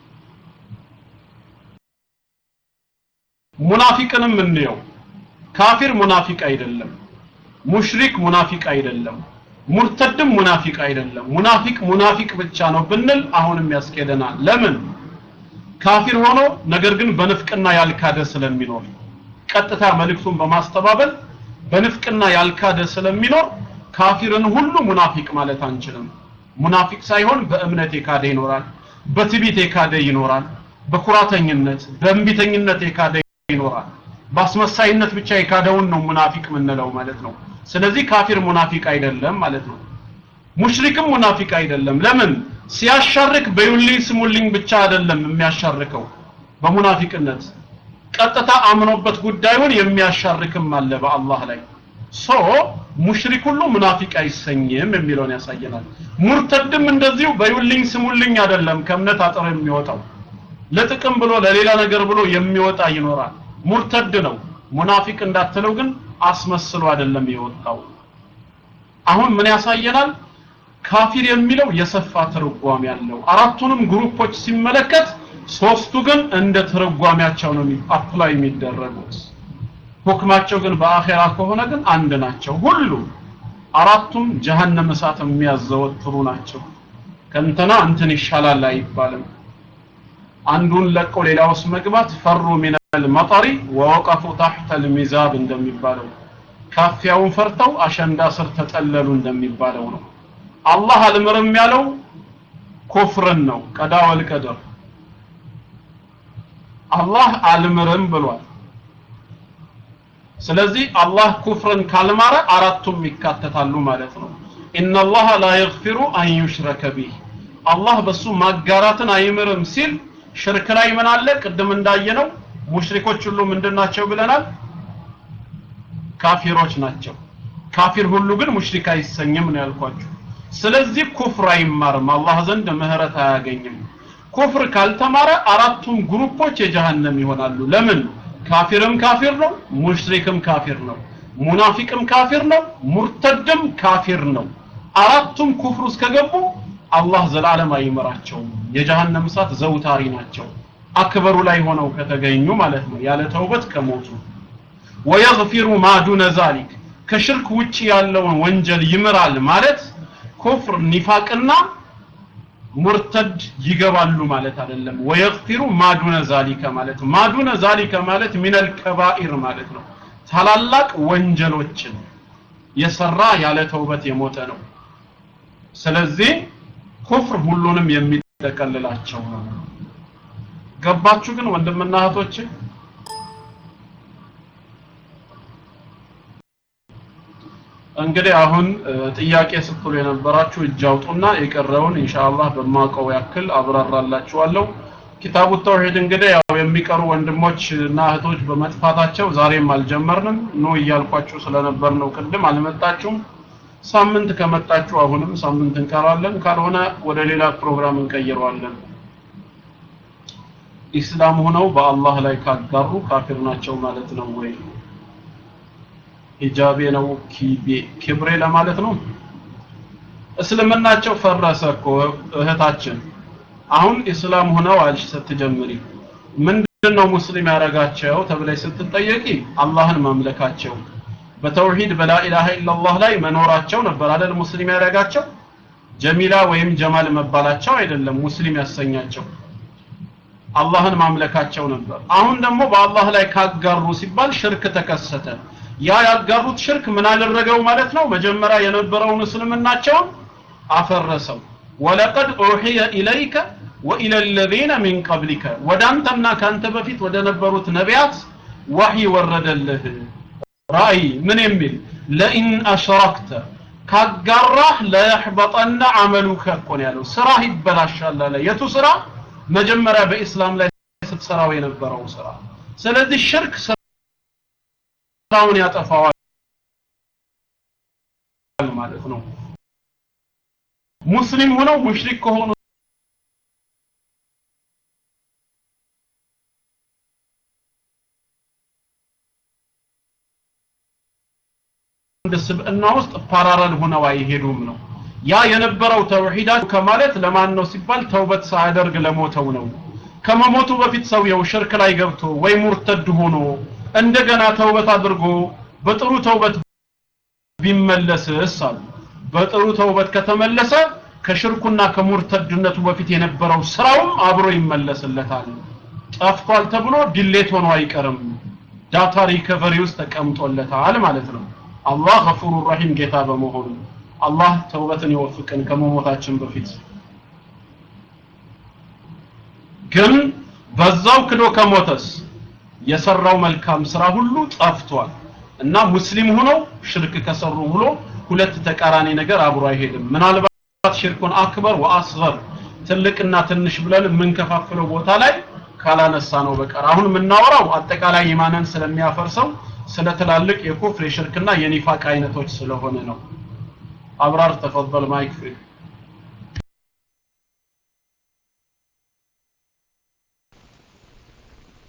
ሙናፊቅንም እንየው ካፊር ሙናፊቅ አይደለም ሙሽሪክ ሙናፊቅ አይደለም ሙርተድም ሙናፊቅ አይደለም ሙናፊቅ ሙናፊቅ ብቻ ነው ብንል አሁንም ያስኬደናል ለምን ካፊር ሆኖ ነገር ግን በንፍቅና ያልካደ ስለሚኖር ቀጥታ መልእክቱን በማስተባበል በንፍቅና ያልካደ ስለሚኖር ካፊርን ሁሉ ሙናፊቅ ማለት አንችልም ሙናፊቅ ሳይሆን በእምነት የካደ ይኖራል በትቢት የካደ ይኖራል በኩራተኝነት በእንቢተኝነት የካደ ይኖራል በአስመሳይነት ብቻ የካደውን ነው ሙናፊቅ የምንለው ማለት ነው ስለዚህ ካፊር ሙናፊቅ አይደለም ማለት ነው ሙሽሪክም ሙናፊቅ አይደለም ለምን ሲያሻርክ በዩልኝ ስሙልኝ ብቻ አይደለም የሚያሻርከው በሙናፊቅነት ቀጥታ አምኖበት ጉዳዩን የሚያሻርክም አለ በአላህ ላይ ሶ ሙሽሪክ ሁሉ ሙናፊቅ አይሰኝም የሚለውን ያሳየናል ሙርተድም እንደዚሁ በዩልኝ ስሙልኝ አይደለም ከእምነት አጥር የሚወጣው ለጥቅም ብሎ ለሌላ ነገር ብሎ የሚወጣ ይኖራል ሙርተድ ነው ሙናፊቅ እንዳትለው ግን አስመስሎ አይደለም የወጣው አሁን ምን ያሳየናል ካፊር የሚለው የሰፋ ትርጓሜ ያለው አራቱንም ግሩፖች ሲመለከት ሶስቱ ግን እንደ ትርጓሜያቸው ነው አፕላይ የሚደረጉት ሁክማቸው ግን በአኼራ ከሆነ ግን አንድ ናቸው ሁሉ አራቱም ጀሃነም እሳት የሚያዘወትሩ ናቸው ከእንትና እንትን ይሻላል አይባልም አንዱን ለቆ ሌላ ውስጥ መግባት ፈሩ ሚነል መጠሪ ወወቀፉ ታሕተ ልሚዛብ እንደሚባለው ካፊያውን ፈርተው አሸንዳ ስር ተጠለሉ እንደሚባለው ነው አላህ አልምርም ያለው ኩፍርን ነው ቀዳ ወልቀደር አላህ አልምርም ብሏል ስለዚህ አላህ ኩፍርን ካልማረ አራቱም ይካተታሉ ማለት ነው ኢነላህ ላ የግፊሩ አን ዩሽረከ ቢህ አላህ በሱ ማጋራትን አይምርም ሲል ሽርክ ላይ ምን አለ ቅድም እንዳየነው ሙሽሪኮች ሁሉ ምንድናቸው ብለናል ካፊሮች ናቸው ካፊር ሁሉ ግን ሙሽሪክ አይሰኝም ነው ያልኳችሁ ስለዚህ ኩፍር አይማርም አላህ ዘንድ ምህረት አያገኝም ኩፍር ካልተማረ አራቱም ግሩፖች የጀሃነም ይሆናሉ ለምን ካፊርም ካፊር ነው ሙሽሪክም ካፊር ነው ሙናፊቅም ካፊር ነው ሙርተድም ካፊር ነው አራቱም ኩፍር ውስጥ ከገቡ አላህ ዘላለም አይመራቸውም የጀሃነም እሳት ዘውታሪ ናቸው አክበሩ ላይ ሆነው ከተገኙ ማለት ነው ያለ ተውበት ከሞቱ ወየግፊሩ ማ ዱነ ዛሊክ ከሽርክ ውጪ ያለውን ወንጀል ይምራል ማለት ኩፍር ኒፋቅና ሙርተድ ይገባሉ ማለት አይደለም ወየግፊሩ ማዱነ ዛሊከ ማለት ማዱነ ዛሊከ ማለት ሚነል ከባኢር ማለት ነው ታላላቅ ወንጀሎችን የሰራ ያለ ተውበት የሞተ ነው ስለዚህ ኩፍር ሁሉንም የሚጠቀልላቸው ነው ገባችሁ ግን ወንድምና እህቶች እንግዲህ አሁን ጥያቄ ስትሉ የነበራችሁ እጅ አውጡና የቀረውን ኢንሻአላህ በማውቀው ያክል አብራራላችኋለሁ ኪታቡ ተውሂድ እንግዲህ ያው የሚቀሩ ወንድሞች እና እህቶች በመጥፋታቸው ዛሬም አልጀመርንም ኑ እያልኳችሁ ስለነበር ነው ቅድም አልመጣችሁም ሳምንት ከመጣችሁ አሁንም ሳምንት እንቀራለን ካልሆነ ወደ ሌላ ፕሮግራም እንቀይረዋለን ኢስላም ሆነው በአላህ ላይ ካጋሩ ካፊር ናቸው ማለት ነው ወይ ሂጃቤ ነው ኪብሬ ለማለት ነው እስልምናቸው ፈረሰ እኮ እህታችን አሁን ኢስላም ሆነው አልሽ ስትጀምሪ ምንድነው ሙስሊም ያረጋቸው ተብለሽ ስትጠየቂ አላህን ማምለካቸው በተውሂድ በላኢላሃ ኢላላህ ላይ መኖራቸው ነበር አይደል ሙስሊም ያረጋቸው ጀሚላ ወይም ጀማል መባላቸው አይደለም ሙስሊም ያሰኛቸው አላህን ማምለካቸው ነበር አሁን ደግሞ በአላህ ላይ ካጋሩ ሲባል ሽርክ ተከሰተ ያ ያጋሩት ሽርክ ምን አደረገው ማለት ነው መጀመሪያ የነበረውን እስልምናቸውን አፈረሰው ወለቀድ ኡሂየ ኢለይከ ወኢለ الذين من قبلك ወዳንተና ካንተ በፊት ወደ ነበሩት ነቢያት ወህይ ወረደልህ ራእይ ምን የሚል ለኢን አሽረክተ ካጋራህ ለየሕበጠና አመሉከ እኮ ነው ያለው ስራህ ይበላሻል አለ የቱ ስራ መጀመሪያ በኢስላም ላይ ስትሰራው የነበረው ስራ ስለዚህ ሽርክ ስራውን ያጠፋዋል ማለት ነው ሙስሊም ሆነው ሙሽሪክ ከሆኑ ስብዕና ውስጥ ፓራረል ሆነው አይሄዱም ነው ያ የነበረው ተውሂዳቸው ከማለት ለማን ነው ሲባል ተውበት ሳያደርግ ለሞተው ነው ከመሞቱ በፊት ሰውየው ሽርክ ላይ ገብቶ ወይ ሙርተድ ሆኖ እንደገና ተውበት አድርጎ በጥሩ ተውበት ቢመለስስ አሉ በጥሩ ተውበት ከተመለሰ ከሽርኩና ከሙርተድነቱ በፊት የነበረው ስራውም አብሮ ይመለስለታል ጠፍቷል ተብሎ ዲሌት ሆኖ አይቀርም ዳታ ሪከቨሪ ውስጥ ተቀምጦለታል ማለት ነው አላህ ገፉሩ ረሂም ጌታ በመሆኑ አላህ ተውበትን ይወፍቅን ከመሞታችን በፊት ግን በዛው ክዶ ከሞተስ የሰራው መልካም ስራ ሁሉ ጠፍቷል እና ሙስሊም ሆነው ሽርክ ከሰሩ ብሎ ሁለት ተቃራኒ ነገር አብሮ አይሄድም ምናልባት ሽርኩን አክበር ወአስገር ትልቅና ትንሽ ብለን የምንከፋፍለው ቦታ ላይ ካላነሳ ነው በቀር አሁን የምናወራው አጠቃላይ ኢማንን ስለሚያፈርሰው ስለ ትላልቅ የኩፍር የሽርክና የኒፋቅ አይነቶች ስለሆነ ነው አብራር ተፈضل ማይክ ፍሪ